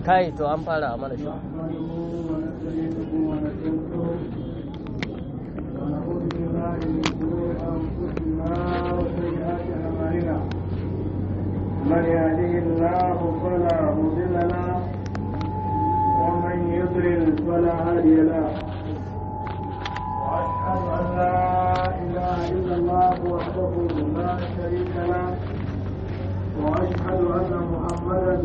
kai to an fara a mana shi من يهده الله فلا مضل له ومن يضلل فلا هادي له واشهد ان لا اله الا الله وحده لا شريك له واشهد ان محمدا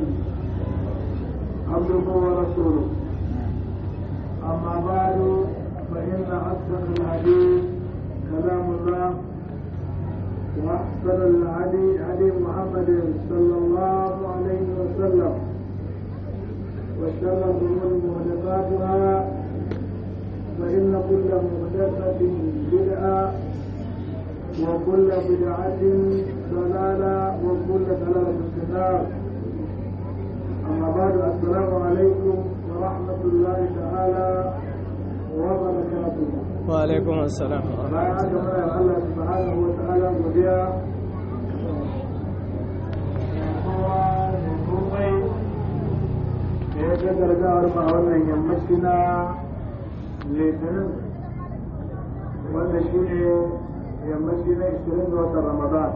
عبده ورسوله اما بعد فان اصدق الحديث كلام الله واحسن الهدي هدي محمد صلى الله عليه وسلم وشر الامور محدثاتها فان كل محدثه بدعه وكل بدعه ضلاله وكل ضلاله في النار اما بعد السلام عليكم ورحمه الله تعالى وبركاته wa alaikum assalam bayan haka muna da Allah subhanahu wa ta'ala godiya kowa da komai da ya ga gargawar ma wannan yammaci na litinin wanda shi ne yammaci na 20 ga watan ramadan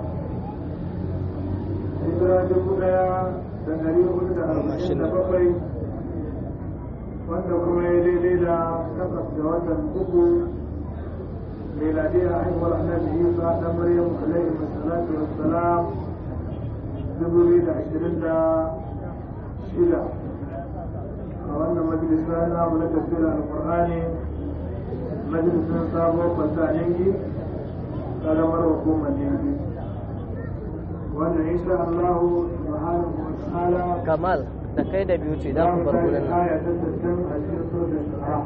hijira dubu daya da dari hudu da arba'in da bakwai wanda kuma ya daidai da takwas da watan uku ميلادية عمر النبي عيسى بن مريم عليه الصلاة والسلام دبري عشرين دا شدة وأن مجلسنا من تفسير القرآن مجلس صابو فتانيجي قال مروكم النيجي وأن إن شاء الله سبحانه وتعالى kamal da kai da biyu ce za ku bar gurin nan آية تتسم أجل سورة الشعراء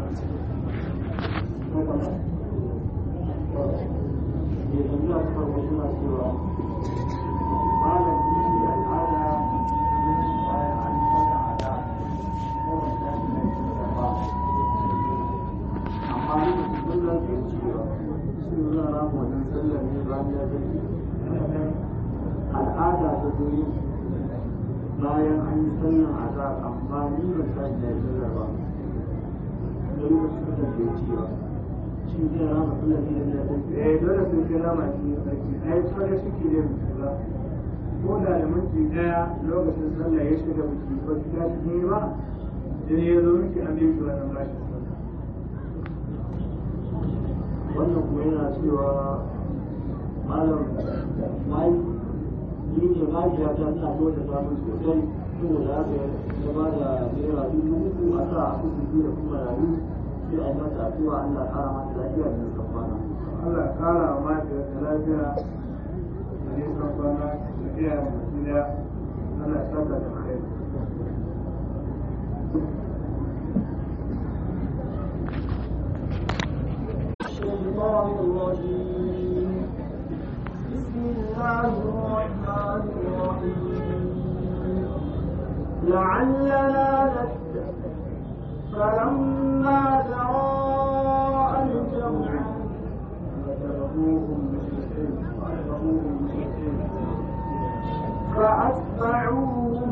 al'ada ta zoyi bayan an yi sallan azar amma ni ban tashi na yi sallar ba don ba su kasance ciwa shi zai rama sallar ne da ya eh dole sai sai rama shi sarki ai tsare suke da mutu ba ko da da minti daya lokacin sallah ya shiga biki ba su tashi ne ba sai ya zo miki an biyu wannan bashin sallah wannan kuma yana cewa malam mai ni ne majiya ta ina so ta samu sosai saboda haka ya ba da naira dubu uku a sa a kusa da kuma rayu sai a yi mata addu'a Allah ya kara mata lafiya da nisan kwana. Allah ya kara mata da lafiya da nisan kwana da iya mutu da Allah ya saka da kai. الشيطان الرجيم بسم الله الرحمن الرحيم لعلنا نتقي فلما تراءى الجمع وتركوهم مشركين وتركوهم مشركين فأتبعوهم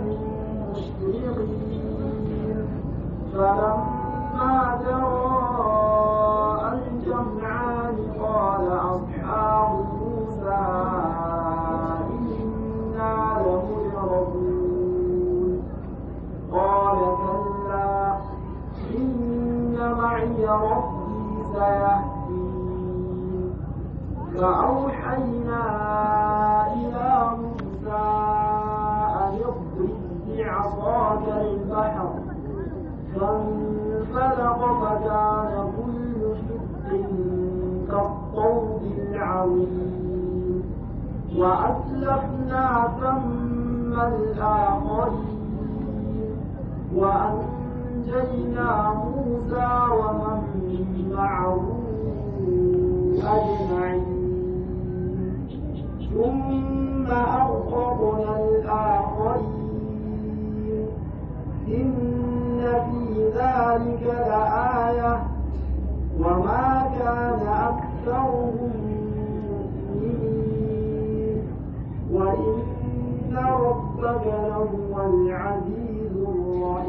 مشرقين فلما تراءى الجمعان قال أصحاب موسى إنا لمدركون قال كلا إن معي ربي سيهدين فأوحينا إلى موسى أن اضرب بعصاك البحر فانفلق فكان كل شق كالطود العظيم وأسلفنا ثم الآخرين وأنجينا موسى ومن معه أجمعين ثم أغرقنا الآخرين إن في ذلك لآية وما كان أكثرهم مؤمنين وإن ربك لهو العزيز الرحيم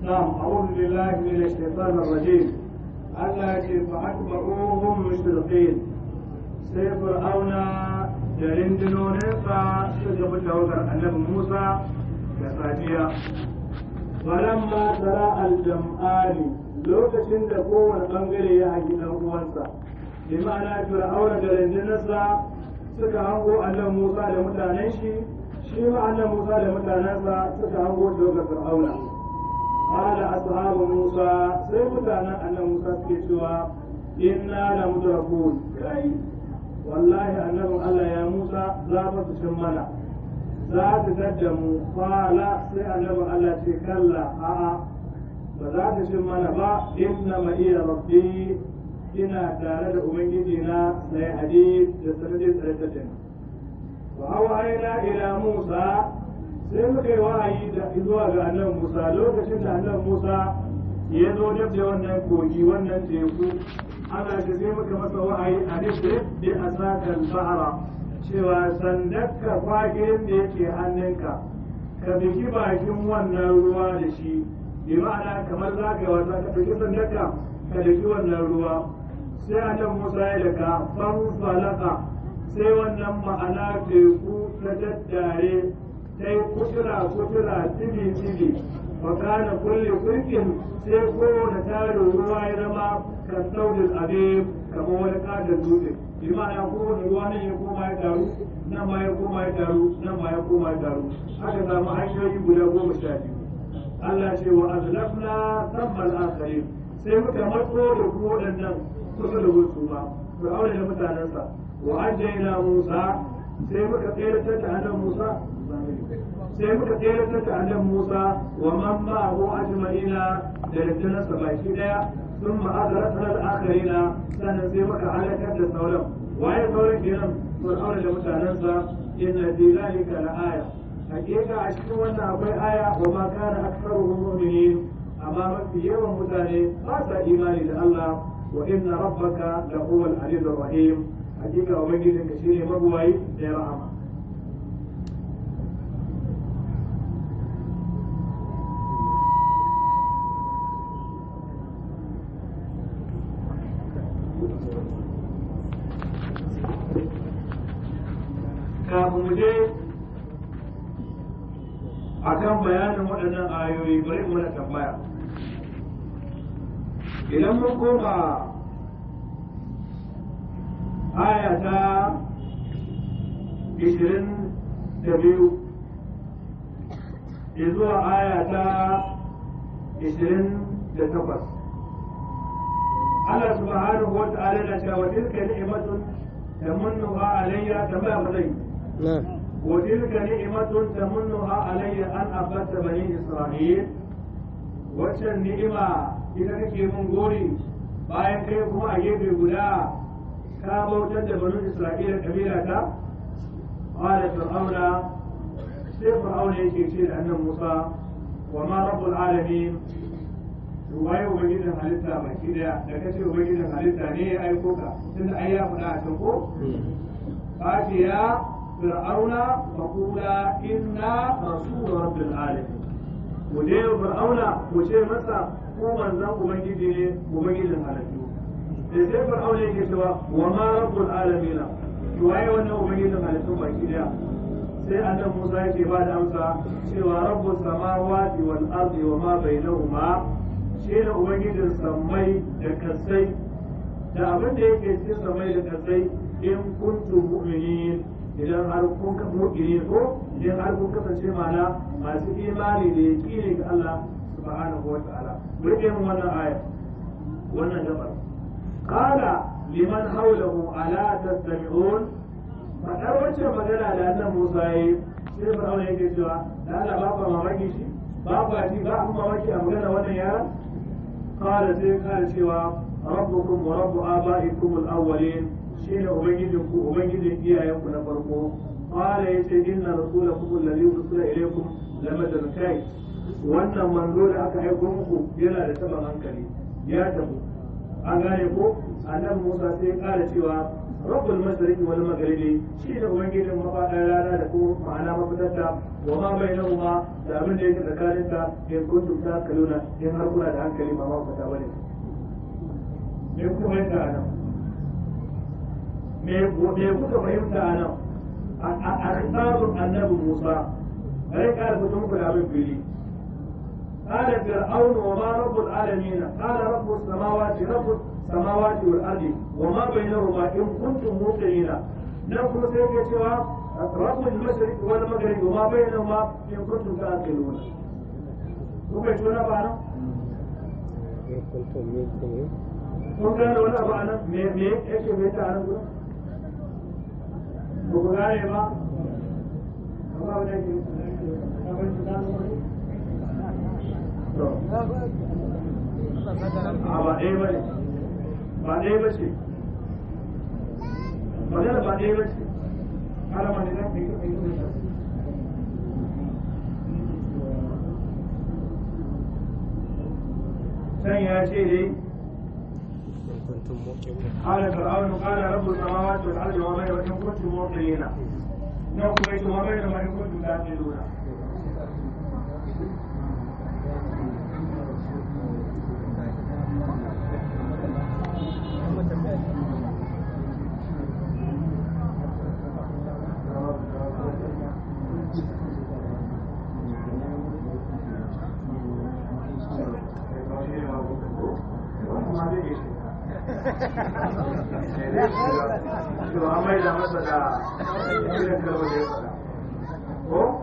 نعم أعوذ بالله من الشيطان الرجيم Allah ce fa atba'uhum mushriqin sai fir'auna da rindinoninsa suka bi tawagar annabi Musa da safiya falamma tara al-jam'ani lokacin da kowane bangare ya hangi dan uwansa bi ma'ana fir'auna da rindinarsa suka hango annabi Musa da mutanen shi shi ma annabi Musa da mutanensa suka hango tawagar fir'auna قال أصحاب موسى سيبتانا أن موسى سكتوا إنا لمدركون كي والله أنه قال يا موسى ذات شمنا ذات تدموا قال سأنه قال كلا آآ فذات شمنا با إنما إلى ربي ina tare da Ubangijina sai hadis da sanadin tsarkacin. Wa hawa ila Musa sai muka yi wa'ayi da zuwa ga annan Musa lokacin da annan Musa ya zo dab da wannan kogi wannan teku ana ce sai muka masa wa'ayi a nufi bi asakal bahara cewa sandakka fagirin da yake hannunka ka bigi bakin wannan ruwa da shi bi ma'ana kamar za ka yi wasa ka bigi sandakka ka bigi wannan ruwa sai annan Musa ya daga fanfalaka sai wannan ma'ana teku ta daddare sai kutura kutura tibi tibi wa kana kulli kulkin sai kowane tarin ruwa ya zama kan saudin abin kamar wani kadar dutse bi ma'ana kowane ruwa nan ya koma ya taru nan ma ya koma ya taru nan ma ya koma ya taru aka samu hanyoyi guda goma sha biyu Allah ce wa azlafna sabbal akharin sai muka matso da ku waɗannan kusa da wasu ba fir'auna da mutanensa wa ajjayna Musa sai muka tsere da annabi Musa sai muka tsere ta annabi Musa wa man ma'ahu ajma'ina da rindinarsa baki daya sun ma'azarata al-akharina sannan sai muka halakar da sauran waye sauran kenan fir'auna da mutanensa inna fi zalika la'aya hakika a cikin wannan akwai aya wa ma kana aktsaruhum mu'minin amma mafi yawan mutane ba sa imani da Allah wa inna rabbaka la huwa al-aziz rahim hakika ubangijinka shine mabuwayi da ya rahama kafin mu je a kan bayanin waɗannan ayoyi bari mu na tambaya idan mun koma aya ta ishirin da biyu zuwa aya ta ishirin da takwas Allah subhanahu wa ta'ala na cewa tilka ni'matun tamunnuha alayya kama bazai نعم وتلك نعمة تمنها علي أن أبت بني إسرائيل waccan ni'ima ita kake mun gori bayan kai kuma a gefe guda ka bautar da banu isra'ila kabila ta qala fir'auna sai fir'auna yake ce da annan musa wa ma rabbul alamin to waye ubangijin halitta baki daya da kace ubangijin halitta ne ya aiko ka tunda ai ya faɗa a can ko fatiya فرعون فقولا إنا رسول رب العالمين وجه فرعون وجه مسا ko manzan ubangiji ne ubangijin halittu da sai fir'aun yake cewa wa ma rabbul alamin to waye wannan ubangijin halittu baki daya sai annabi Musa yake ba da amsa cewa rabbus samawati wal ardi wa ma bainahuma shi ne ubangijin sammai da kasai da abin da yake cikin sammai da kasai in kuntum mu'minin idan har kun ka mu'mini ko idan har kun kasance mana masu imani da yaqini ga Allah subhanahu wa ta'ala rike mu wannan aya wannan gabar qala liman hawlahu ala tastami'un fadar wacce magana da annan Musa yi sai Fir'aun yake cewa da Allah ba ku mamaki shi ba ku ji ba ku mamaki a magana wannan yaran qala sai kare cewa rabbukum wa rabbu aba'ikum al-awwalin shine ubangijin ku ubangijin iyayen ku na farko qala yace inna rasulakum alladhi ursila ilaykum lamadan kai wannan manzo da aka aiko muku yana da taban hankali ya tabu an gane ko annabi Musa sai ya kara cewa rabbul mashriqi wal maghribi shi ne ubangijin mafaɗar rana da kuma ma'ana mafitarta wa ma bainahuma da abin da yake tsakanin ta in kuntum takaluna in har kuna da hankali ba ma fata bane me kuka fahimta a nan me me kuka fahimta a nan a kitabun annabi Musa bai ka fito muku da abin fili قال فرعون وما رب العالمين قال رب السماوات رب السماوات والارض وما بينهما ان كنتم موقنين نقول سيدي سوى رب المشرق والمغرب وما بينهما ان كنتم تعقلون kuka ci wani ba nan? kun gane wani abu a nan me me yake mai ta nan gudu? ba ku gane ba? amma wani yake a ba ɗaya ba ne ba ɗaya ba ce magana ba ɗaya ba ce alama ne na ɗaya ɗaya ɗaya can ya ce dai قال فرعون قال رب السماوات والارض وما بينهما ان كنتم موقنين نوم وما بينهما ان كنتم تعقلون to an mai da masa da irin kalmar da ya faɗa ko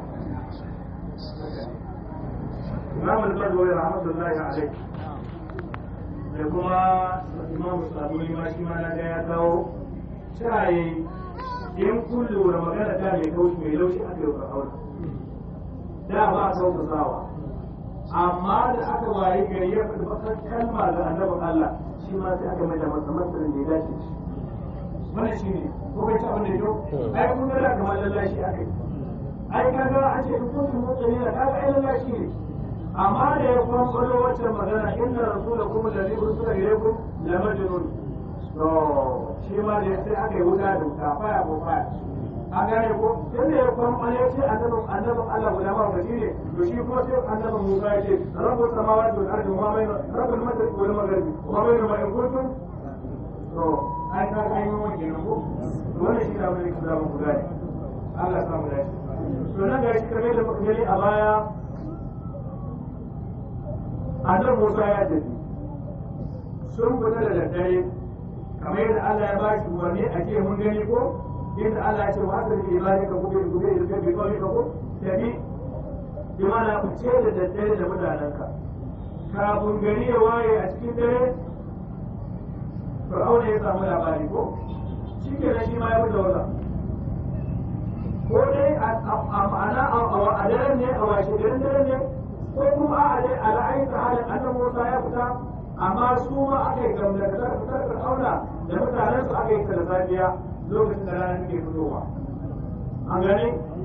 imam al-badwi rahmatullahi alayhi da kuma imam sabuni ma shi ma na ga ya kawo shaye in kun lura magana ta mai kaushi mai laushi aka yi fir'auna da ba a sauka sawa amma da aka waye gari ya faɗi bakar kalma ga annabin Allah shi ma sai aka mai da masa matsayin da ya dace shi wannan shi ne ko bai ci abin da yau ai kun ga kamar lallashi aka yi ai kaga an ce in kuntum mu'minina kaga ai lallashi ne amma da ya kuma kwallo waccan magana inna rasulakum alladhi ursila ilaykum la majnun to shi ma da sai aka yi wuta da wuta faya ko faya an gane ko inda ya kuma kwallo ya ce annabin annabin Allah guda ma gaji ne to shi kuma sai annabin Musa ya ce rabbul samawati wal ardi wa ma bayna rabbul mashriqi wal maghribi wa ma bayna ma in kuntum to ai ka ga yin wani kenan ko wannan shi da abin da kuma ku gane Allah ya samu dace to nan ga shi kamar da muka gani a baya annabi Musa ya tafi sun fita da daddare kamar yadda Allah ya bashi umarni a ce mun gani ko yadda Allah ya ce wa asali bi ibadika ku bi gobe da bi kawai ka ko tafi bi mana ku ce da daddare da mutanenka kafin gari ya waye a cikin dare Fir'auna ya samu labari ko shi ke shi ma ya fita wata ko dai a ma'ana a daren ne a washe garin daren ne ko kuma a dai a ra'ayin ta halin annan Musa ya fita amma su ma aka yi gamdakatar fitar Fir'auna da mutanen su aka yi ta da safiya lokacin da ranar ke fitowa an gani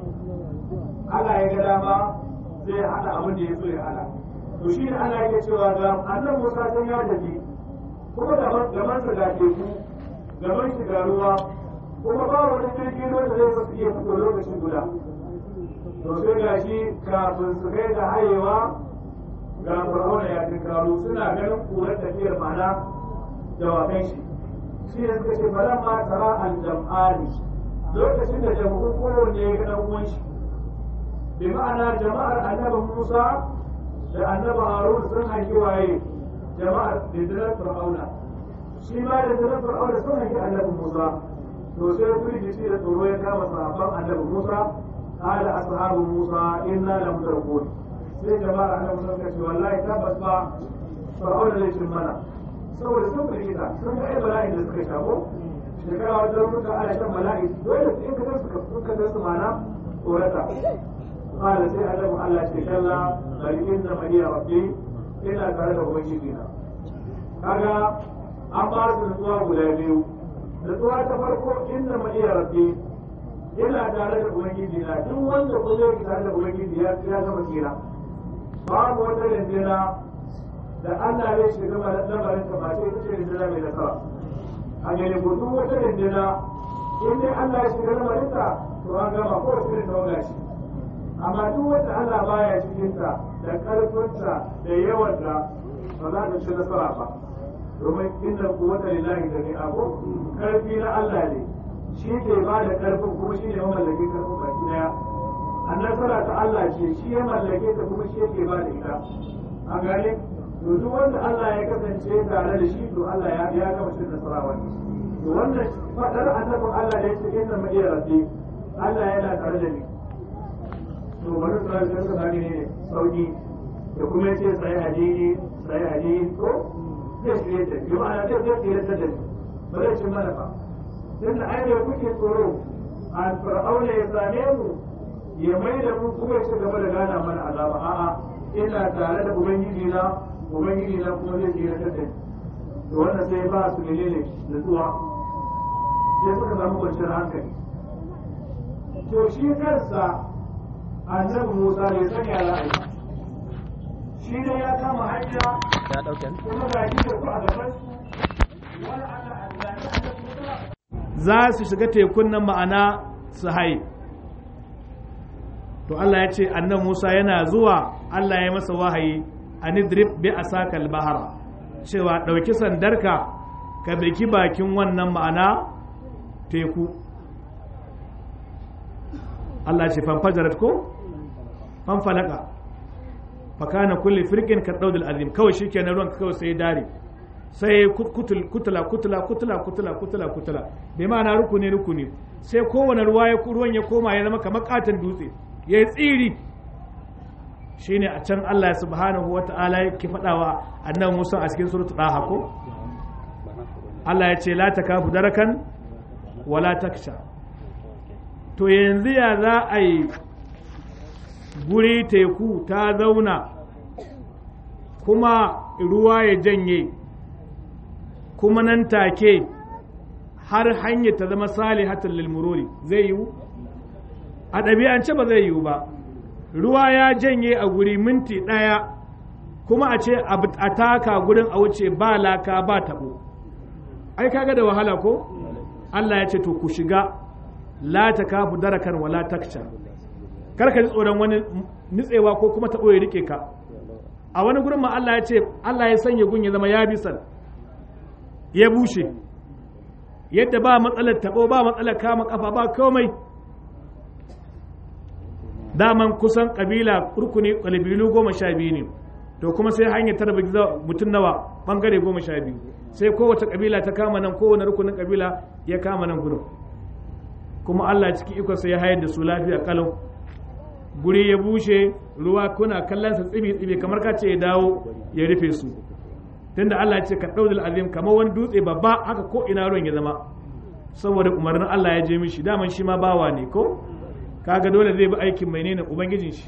Allah ya ga dama zai hada abin da ya so ya hada to shi ne Allah yake cewa ga annan Musa sun ya tafi kuma gaban sa ga teku gaban shi ga ruwa kuma ba wani jirgin ruwa da zai su iya fito lokaci guda to sai ga shi kafin su kai da hayewa ga fir'auna ya tinkaro suna ganin kurar tafiyar mana dawakan shi shi ne suka ce falan ma tara al-jam'ani lokacin da jama'un kowanne ya ga dan uwan shi bi ma'ana jama'ar annabi Musa da annabi Harun sun hanki waye jama'ar dindinar fir'auna shi ma dindinar fir'auna sun hanki annabi Musa to sai firgici da tsoro ya kama sahabban annabi Musa قال أصحاب موسى إنا لمدركون sai jama'ar annabi sun ce wallahi tabbas ba fir'auna zai cin mana saboda sun firgita sun ga ai bala'in da suka shago shekara wata lokuta ana shan bala'i dole su in ka su ka sun ka su mana tsorata qala sai annabi Allah ce kalla bal inna maniya rabbi ina tare da ubangiji na kaga an ba su nutsuwa guda biyu nutsuwa ta farko inna maniya rabbi yana tare da ubangiji na duk wanda ko zai tare da ubangiji ya ya gama kira babu wata rindina da Allah zai shiga lamarin ta ba sai ita ce rindina mai nasara a gane ko duk wata rindina in dai Allah ya shiga lamarinta to an gama ko wasu irin tawaga ce amma duk wanda Allah baya cikinta da ƙarfinta da yawanta ba za ta ci nasara ba domin inda kuwata lillahi da ne abu ƙarfi na Allah ne shi ke ba da ƙarfin kuma shi ne mamallakin ƙarfin baki daya an nasara ta Allah ce shi ya mallake ta kuma shi yake ba da ita a gane to duk wanda Allah ya kasance tare da shi to Allah ya ya gama cin nasara wani to wannan fadar annabin Allah da yake inna ma iya rabbi Allah yana tare da ni to bari su rayu suka sami ne sauki da kuma yace sai hadini sai hadini ko zai shirye ta bi ma'ana zai zai shirye ta da ni ba zai cin mana ba tun da ainihin kuke tsoro a fir'auna ya same mu ya mai da mu kuma ya ci gaba da gana mana azaba a'a ina tare da ubangiji na ubangiji na kuma zai tsira ta da to wannan sai ba su menene nutsuwa sai suka samu kwanciyar hankali to shi kansa annabi Musa bai sanya ra'ayi shi ne ya kama hanya ya dauke kuma ga shi da ku a gaban su wani Allah a zaki annabi Musa za su shiga tekun nan ma'ana su hai to Allah ya ce annan Musa yana zuwa Allah ya masa wahayi anidrib bi asakal bahara cewa ɗauki sandarka ka biki bakin wannan ma'ana teku Allah ce fanfajarat ko fanfalaka fakana kulli firqin ka daudul azim kawai shikenan ruwan kawai sai dare sai kutul kutula kutula kutula kutula kutula kutula bai ma'ana rukuni rukuni sai kowane ruwa ya ruwan ya koma ya zama kamar katon dutse ya yi tsiri shine a can Allah subhanahu wa ta'ala yake faɗawa annabi Musa a cikin suratul Daha ko Allah ya ce la takafu darakan wala taksha to yanzu ya za a yi guri teku ta zauna kuma ruwa ya janye kuma nan take har hanyar ta zama salihatan lil mururi zai yiwu a ɗabi'ance ba zai yiwu ba ruwa ya janye a guri minti ɗaya kuma a ce a taka gurin a wuce ba laka ba taɓo ai kaga da wahala ko Allah ya ce to ku shiga la ta kafu darakan wala taksha kar ka ji tsoron wani nitsewa ko kuma taɓo ya rike ka a wani gurin ma Allah ya ce Allah ya sanya gun ya zama ya bisan ya bushe yadda ba matsalar taɓo ba matsalar kama kafa ba komai daman kusan kabila rukuni kabilu goma sha biyu ne to kuma sai hanyar tarba mutum nawa bangare goma sha biyu sai kowace kabila ta kama nan kowane rukunin kabila ya kama nan gudun kuma Allah ciki ikonsa ya hayar da su lafiya kalau guri ya bushe ruwa kuna kallon sa tsibi tsibi kamar ka ce ya dawo ya rufe su tunda Allah ya ce ka daudul azim kamar wani dutse babba haka ko ina ruwan ya zama saboda umarnin Allah ya je mishi daman shi ma bawa ne ko kaga dole zai bi aikin mai ne ubangijin shi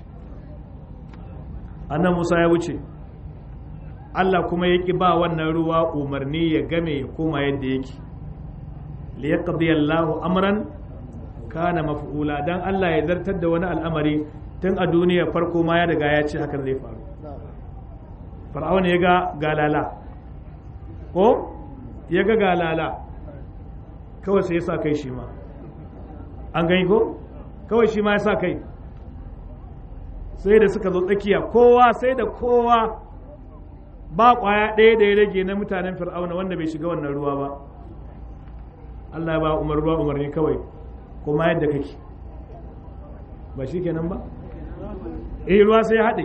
annan Musa ya wuce Allah kuma ya ki ba wannan ruwa umarni ya game ya koma yadda yake li yaqdi Allahu amran kana maf'ula dan Allah ya zartar da wani al'amari tun a duniya farko ma ya riga ya ce hakan zai faru fir'auna ya ga galala ko ya ga galala kawai sai ya sa kai shi ma an gani ko kawai shi ma ya sa kai sai da suka zo tsakiya kowa sai da kowa ba kwaya ɗaya da ya rage na mutanen fir'auna wanda bai shiga wannan ruwa ba Allah ya ba umar ruwa umarni kawai kuma yadda kake ba shi kenan ba eh ruwa sai ya haɗe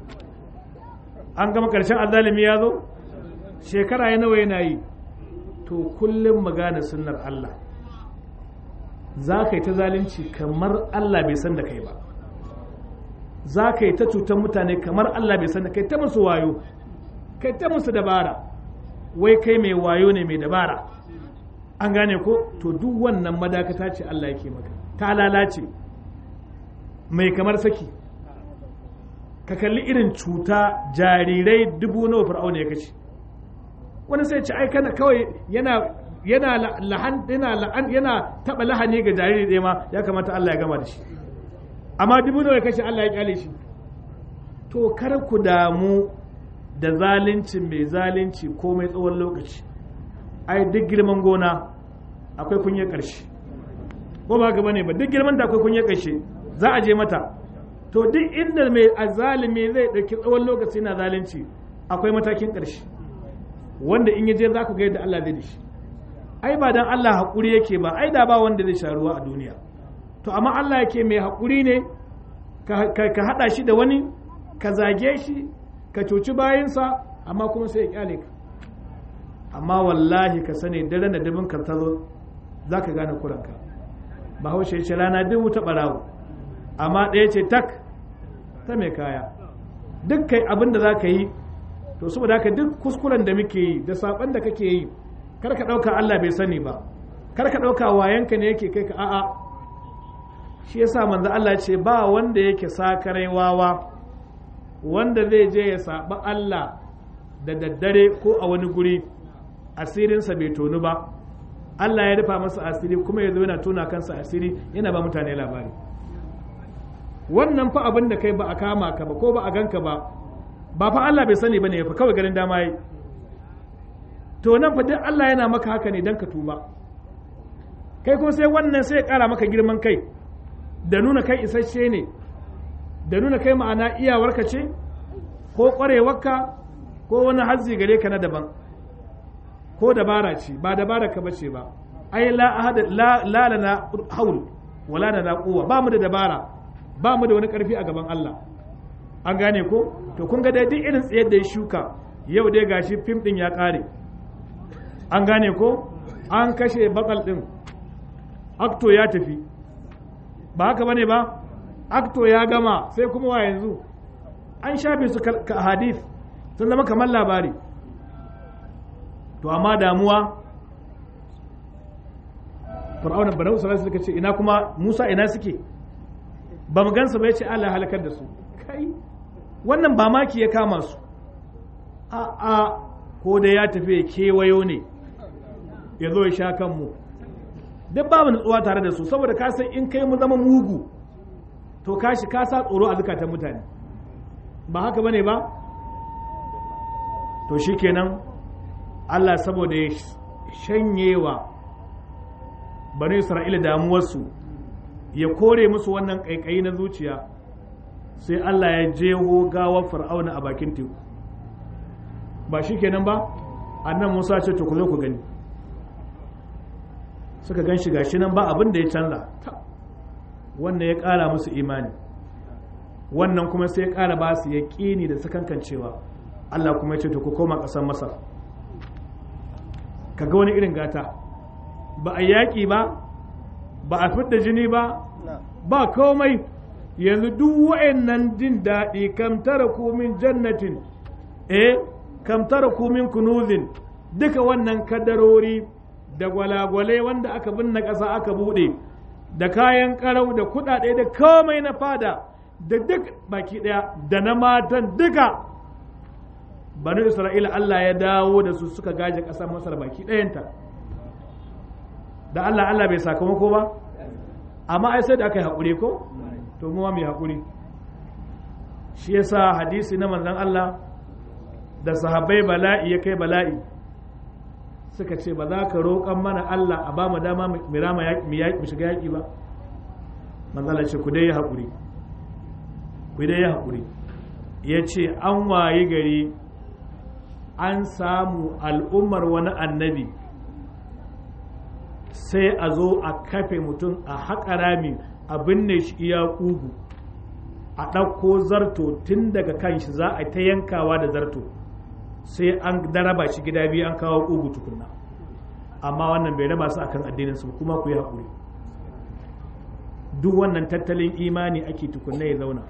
an gama ƙarshen azalimi ya zo shekara ya nawa yana yi to kullum magana sunnar Allah za ka yi ta zalunci kamar Allah bai san da kai ba za ka yi ta cutar mutane kamar Allah bai san da kai ta musu wayo kai ta musu dabara wai kai mai wayo ne mai dabara an gane ko to duk wannan madakata ce Allah yake maka ta lalace mai kamar saki ka kalli irin cuta jarirai dubu nawa fir'auna ya kace wani sai ce ai kana kawai yana yana lahan yana la'an yana taba lahani ga jariri ɗaya ma ya kamata Allah ya gama da shi amma dubu nawa ya kashe Allah ya kyale shi to kar ku damu da zalunci mai zalunci ko mai tsawon lokaci ai duk girman gona akwai kunyar ƙarshe ko ba gaba ne ba duk girman da akwai kunyar ƙarshe za a je mata to duk inda mai azalimi zai ɗauki tsawon lokaci na zalunci akwai matakin ƙarshe wanda in yaje za ku ga yadda Allah zai da shi ai ba dan Allah haƙuri yake ba ai da ba wanda zai sha ruwa a duniya to amma Allah yake mai haƙuri ne ka haɗa shi da wani ka zage shi ka cuci bayansa amma kuma sai ya kyale ka amma wallahi ka sani dare da dabin ka tazo za ka gane kuranka bahaushe ce rana dubu ta ɓarawo amma ɗaya ce tak ta mai kaya duk kai abin da za ka yi to saboda haka duk kuskuren da muke yi da saɓon da kake yi kar ka ɗauka Allah bai sani ba kar ka ɗauka wayanka ne yake kai ka a'a shi yasa manzo Allah ce ba wanda yake sakarai wawa wanda zai je ya saɓa Allah da daddare ko a wani guri asirinsa bai tonu ba Allah ya rufa masa asiri kuma ya zo yana tona kansa asiri yana ba mutane labari wannan fa abin da kai ba a kama ka ba ko ba a ganka ba ba fa Allah bai sani bane fa kawai garin dama yi to nan fa duk Allah yana maka haka ne dan ka tuba kai kuma sai wannan sai ya kara maka girman kai da nuna kai isasshe ne da nuna kai ma'ana iyawarka ce ko kwarewarka ko wani hazzi gare ka na daban ko dabara ce ba dabara ka bace ba ai la ahada la la lana haul wala lana quwwa ba mu da dabara ba mu da wani karfi a gaban Allah an gane ko to kun ga dai duk irin tsayar da ya shuka yau dai gashi fim din ya kare an gane ko an kashe bakal din akto ya tafi ba haka bane ba akto ya gama sai kuma wa yanzu an shafe su ka hadith sun zama kamar labari to amma damuwa fir'auna banu sallallahu suka ce ina kuma Musa ina suke ba mu gansu ba yace Allah halakar da su kai wannan ba maki ya kama su a a ko da ya tafi ya kewayo ne ya zo ya sha kanmu duk ba mu nutsuwa tare da su saboda ka san in kai mu zama mugu to ka shi ka sa tsoro a zukatan mutane ba haka bane ba to shikenan Allah saboda ya shanyewa bani Isra'ila damuwarsu ya kore musu wannan ƙaiƙayi na zuciya sai Allah ya jeho gawar fir'auna a bakin teku ba shi kenan ba annan Musa ce to ku zo ku gani suka gan shi gashi nan ba abin da ya canza wannan ya ƙara musu imani wannan kuma sai ya ƙara ba su ya ƙini da sakankancewa Allah kuma ya ce to ku koma ƙasar Masar ka ga wani irin gata ba a yaƙi ba ba a fidda jini ba ba komai yanzu duk wa'annan jin daɗi kam tara min jannatin eh kam tara min kunuzin duka wannan kadarori da gwalagwale wanda aka binne ƙasa aka buɗe da kayan ƙarau da kuɗaɗe da komai na fada da duk baki ɗaya da na matan duka banu isra'ila Allah ya dawo da su suka gaje ƙasar masar baki ɗayanta da Allah Allah bai sakamako ba amma ai sai da aka yi haƙuri ko to mu mai haƙuri shi yasa hadisi na manzon Allah da sahabbai bala'i ya kai bala'i suka ce ba za ka roƙan mana Allah a ba mu dama mu rama mu shiga yaƙi ba manzon Allah ce ku dai yi haƙuri ku dai yi haƙuri ya ce an wayi gari an samu al'ummar wani annabi sai a zo a kafe mutum a haƙa rami a binne shi iya ƙugu a ɗauko zarto tun daga kan shi za a ta yankawa da zarto sai an daraba shi gida biyu an kawo ƙugu tukunna amma wannan bai raba su akan addinin su kuma ku yi haƙuri duk wannan tattalin imani ake tukunna ya zauna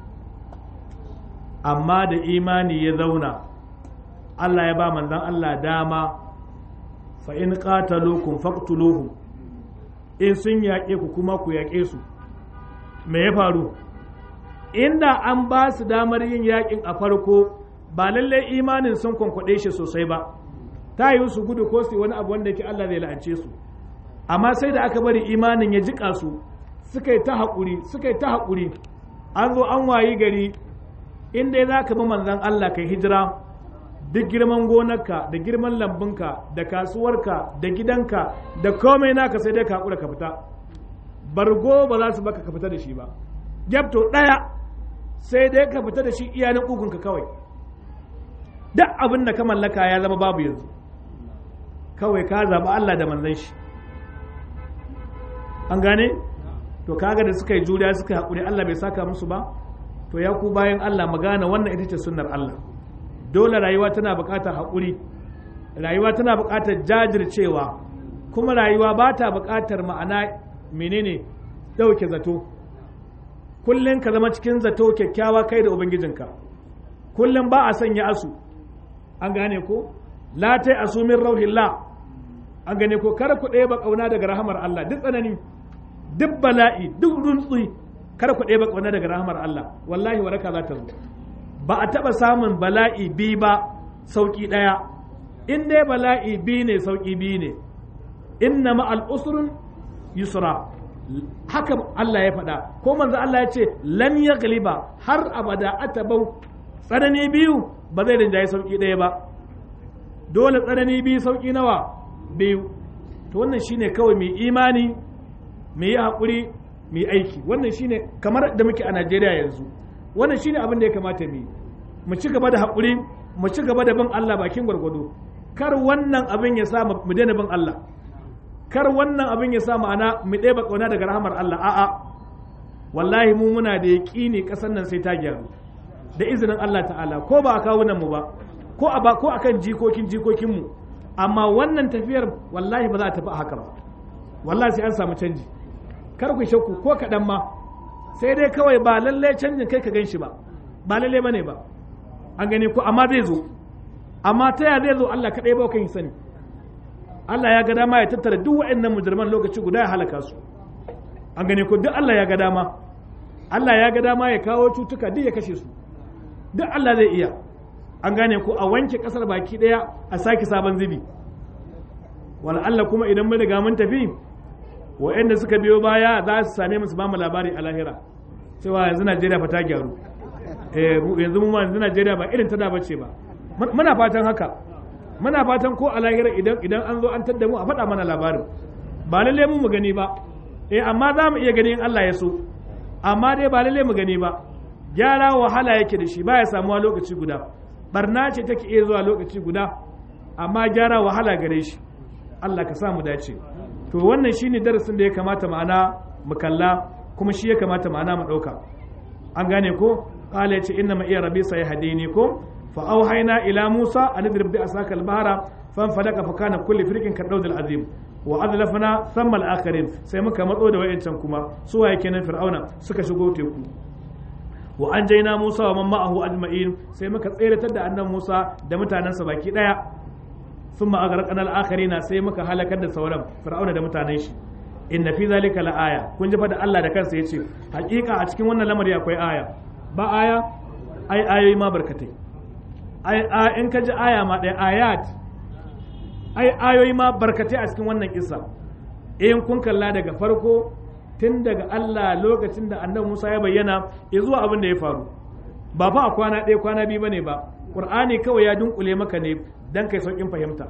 amma da imani ya zauna Allah ya ba manzan Allah dama fa in qataluukum faqtuluhum in sun yaƙe ku kuma ku yaƙe su me ya faru inda an ba su damar yin yaƙin a farko ba lallai imanin sun kwankwaɗe shi sosai ba ta yi su gudu ko su wani abu wanda yake Allah zai la'ance su amma sai da aka bari imanin ya jiƙa su suka yi ta haƙuri suka yi ta haƙuri an zo an wayi gari in dai za ka bi manzan Allah kai hijira duk girman gonarka da girman lambunka da kasuwarka da gidanka da komai naka sai dai ka hakura ka fita bargo ba za su baka ka fita da shi ba gyabto ɗaya sai dai ka fita da shi iyanin ƙugunka kawai duk abin da ka mallaka ya zama babu yanzu kawai ka zaɓi Allah da manzan shi an gane to kaga da suka yi juriya suka yi haƙuri Allah bai saka musu ba to ya ku bayan Allah magana wannan ita ce sunnar Allah dole rayuwa tana buƙatar haƙuri rayuwa tana buƙatar jajircewa kuma rayuwa ba ta buƙatar ma'ana menene ɗauke zato kullum ka zama cikin zato kyakkyawa kai da ubangijinka kullum ba a sanya asu an gane ko la tai asu min rauhillah an gane ko kar ku ɗaya ba ƙauna daga rahamar Allah duk tsanani duk bala'i duk runtsi kar ku ɗaya ba ƙauna daga rahamar Allah wallahi waraka za ta zo ba a taɓa samun bala'i bi ba sauƙi ɗaya in dai bala'i bi ne sauƙi bi ne inna ma'al usrun yusra haka Allah ya faɗa ko manzo Allah ya ce lan ya galiba har abada atabau tsanani biyu ba zai rinjaye sauki ɗaya ba dole tsanani biyu sauki nawa biyu to wannan shine kawai mai imani mai yi haƙuri mai aiki wannan shine kamar da muke a Najeriya yanzu wannan shine abin da ya kamata mu yi mu ci gaba da haƙuri mu ci gaba da bin Allah bakin gwargwado kar wannan abin ya sa mu daina bin Allah kar wannan abin ya sa ma'ana mu ɗeba ƙauna daga rahamar Allah a'a wallahi mu muna da yaƙini ƙasar nan sai ta gyaru da izinin Allah ta'ala ko ba a kawo nan mu ba ko a ba ko akan jikokin jikokin mu amma wannan tafiyar wallahi ba za ta tafi a haka ba wallahi sai an samu canji kar ku shakku ko kaɗan ma sai dai kawai ba lallai canjin kai ka gan shi ba ba lallai bane ba an gani ko amma zai zo amma ta ya zai zo Allah kaɗai ba kan sani Allah ya ga dama ya tattara duk waɗannan mujirman lokaci guda ya halaka su an gane ko duk Allah ya ga dama Allah ya ga dama ya kawo cutuka duk ya kashe su duk Allah zai iya an gane ko a wanke kasar baki daya a sake sabon zubi wala Allah kuma idan mun riga mun tafi waɗanda suka biyo baya za su same mu su ba mu labari a lahira cewa yanzu Najeriya fa ta gyaru eh yanzu mu yanzu Najeriya ba irin ta da bace ba muna fatan haka muna fatan ko a lahira idan idan an zo an tadda mu a faɗa mana labarin ba lalle mu mu gani ba eh amma za mu iya gani in Allah ya so amma dai ba lalle mu gani ba gyara wahala yake da shi baya samuwa lokaci guda barna ce take iya zuwa lokaci guda amma gyara wahala gare shi Allah ka sa mu dace to wannan shine darasin da ya kamata ma'ana mu kalla kuma shi ya kamata ma'ana mu ɗauka an gane ko qala yace inna ma iya rabbi sai hadini ko فأوحينا إلى موسى أن اضرب بعصاك البحر فانفلق فكان كل فريق كالدود العظيم وأذلفنا ثم الآخرين sai muka matso da wayancan kuma su waye kenan fir'auna suka shigo teku wa anjayna Musa wa man ma'ahu ajma'in sai muka tseratar da annan Musa da mutanensa baki daya thumma aghraqna al-akharina sai muka halakar da sauran fir'auna da mutanen shi inna fi zalika la-aya kun ji fa da Allah da kansa yace hakika a cikin wannan lamari akwai aya ba aya ai ayoyi ma barkatai in ka ji aya ma ɗaya ayat ai ayoyi ma barkatai a cikin wannan kisa in kun kalla daga farko tun daga Allah lokacin da annabi Musa ya bayyana ya zuwa abin da ya faru ba fa a kwana ɗaya kwana biyu bane ba Qur'ani kawai ya dunkule maka ne dan kai saukin fahimta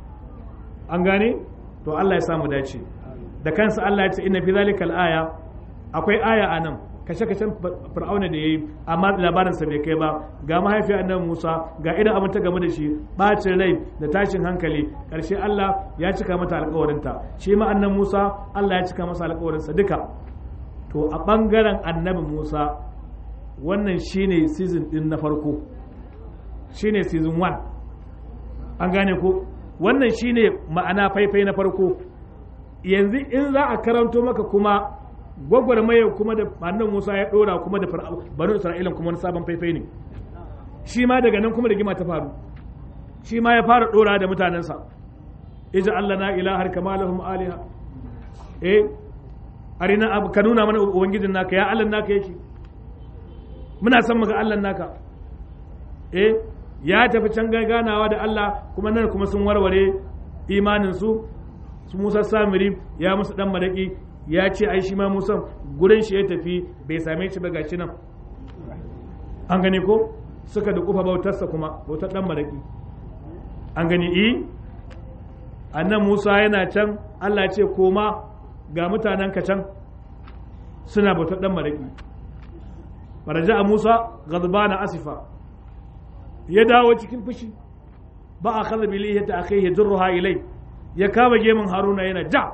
an gane to Allah ya samu dace da kansa Allah ya ce inna fi zalikal aya akwai aya anan kashe-kashen fir'auna da ya yi amma labarinsa bai kai ba ga mahaifiyar annabi musa ga irin abin ta game da shi bacin rai da tashin hankali ƙarshe allah ya cika mata alkawarinta shi ma annabi musa allah ya cika masa alkawarinsa duka to a ɓangaren annabi musa wannan shine season din na farko shine season 1 an gane ko wannan shine ma'ana faifai na farko yanzu in za a karanto maka kuma gwagwarmaya kuma da annan Musa ya dora kuma da banu Isra'ilan kuma wani sabon faifai ne shi ma daga nan kuma da gima ta faru shi ma ya fara dora da mutanensa ija Allah na ilahar kama lahum aliha eh arina abu ka nuna mana ubangijin naka ya Allah naka yake muna son muga Allah naka eh ya tafi can ganawa da Allah kuma nan kuma sun warware imanin su su Musa Samiri ya musu dan madaki ya ce ai shi ma Musa gurin shi ya tafi bai same shi ba gashi nan an gane ko suka da kufa bautarsa kuma bautar dan madaki an gani i annan musa yana can allah ce koma ga mutanen ka can suna bautar dan maraki faraja a musa na asifa ya dawo cikin fushi ba a kaza bilihi ta akai ya jirruha ilai ya kama gemin haruna yana ja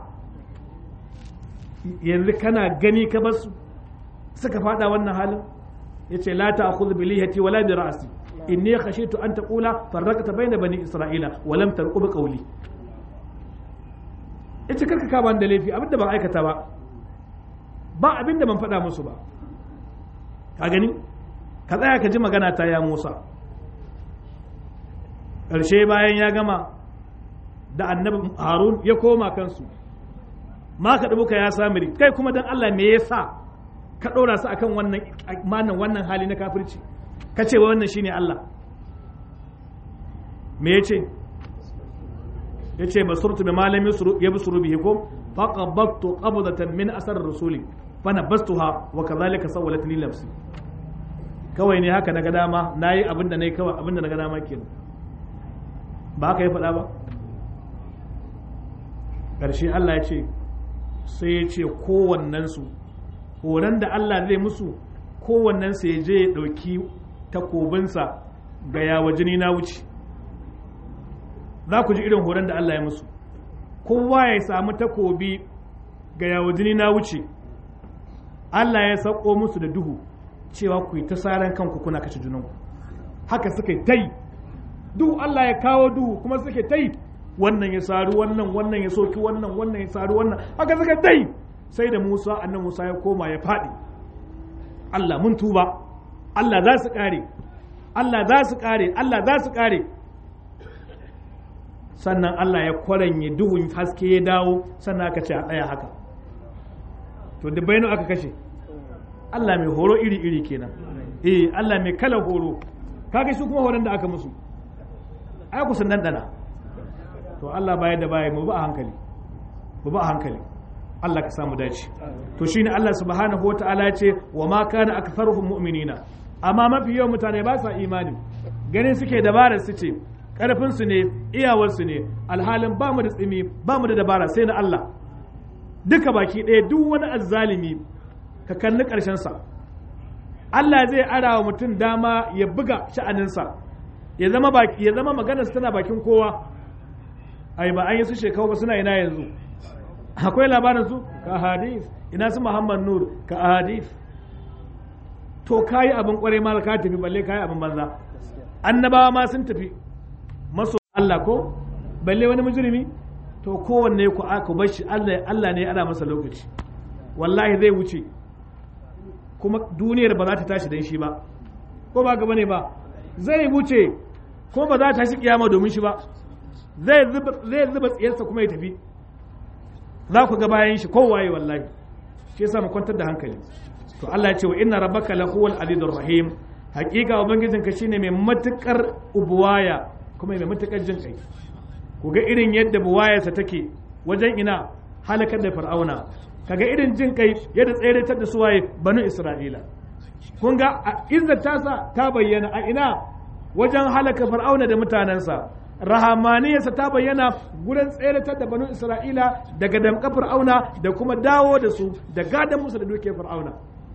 yanzu kana gani ka basu suka fada wannan halin ya ce la ta akhudhu bilihati wala bi ra'si inni khashitu an taqula farraqta bayna bani isra'ila wa lam tarqub qawli yace karka ka ban da laifi abinda ban aikata ba ba abinda ban faɗa musu ba ka gani ka tsaya ka ji magana ta ya Musa ƙarshe bayan ya gama da annabi Harun ya koma kansu ma ka dubuka ya samiri kai kuma dan Allah me yasa ka ɗora su akan wannan manan wannan hali na kafirci ka ce wa wannan shine Allah me yace yace basurtu bi malami yabsuru bihi ko faqabattu qabdatan min asar rasuli fanabastuha wa kadhalika sawalat li nafsi kawai ne haka naga dama nayi abin da nayi kawai abin da naga dama kenan ba haka ya faɗa ba ƙarshe Allah ya ce sai ya ce kowannensu horon da Allah zai musu kowannensu ya je ya ɗauki takobinsa ga yawa jini na wuce za ku ji irin horon da Allah ya musu kowa ya samu takobi ga yawa jini na wuce Allah ya sauko musu da duhu cewa ku yi ta saran kanku kuna kashe junanku haka suka yi ta yi duhu Allah ya kawo duhu kuma suka ta yi wannan ya saru wannan wannan ya soki wannan wannan ya saru wannan haka suka ta yi sai da Musa annan Musa ya koma ya faɗi Allah mun tuba Allah za su ƙare Allah za su ƙare Allah za su ƙare sannan Allah ya kwaranye duhun haske ya dawo sannan aka ce a tsaya haka to da bainu aka kashe Allah mai horo iri-iri kenan eh Allah mai kala horo kaga su kuma horon da aka musu ai ku sun dandana to Allah baya da baya mu ba a hankali mu ba a hankali Allah ka samu dace to shine Allah subhanahu wataala ya ce wa ma kana aktharuhum mu'minina amma mafi yawan mutane ba sa imani ganin suke dabarar su ce karfin su ne iyawar su ne alhalin ba mu da tsimi ba mu da dabara sai na Allah duka baki ɗaya duk wani azzalimi ka kalli ƙarshen sa Allah zai ara wa mutum dama ya buga sha'aninsa ya zama baki ya zama maganar tana bakin kowa ai ba an yi su shekaru ba suna ina yanzu akwai labarin su ka hadith ina su Muhammad Nur ka hadith to kayi abin kwarai ma ka tafi balle kayi abin banza annabawa ma sun tafi maso Allah ko balle wani mujrimi to kowanne ku aka bar shi Allah Allah ne ya ara masa lokaci wallahi zai wuce kuma duniyar ba za ta tashi dan shi ba ko ba gaba ne ba zai wuce ko ba za ta tashi kiyama domin shi ba zai zuba tsiyarsa kuma ya tafi za ku ga bayan shi kowaye wallahi shi yasa mu kwantar da hankali to Allah ya ce wa inna rabbaka lahuwal azizur rahim hakika ubangijinka shine mai matukar ubuwaya kuma mai matukar jin kai ku ga irin yadda buwayarsa take wajen ina halakar da fir'auna kaga irin jin kai yadda tseratar da suwaye banu isra'ila kun ga izzar tasa ta bayyana a ina wajen halaka fir'auna da mutanensa rahamaniyarsa ta bayyana gurin tseratar da banu isra'ila daga damƙa fir'auna da kuma dawo da su da gadon musu da dukiyar fir'auna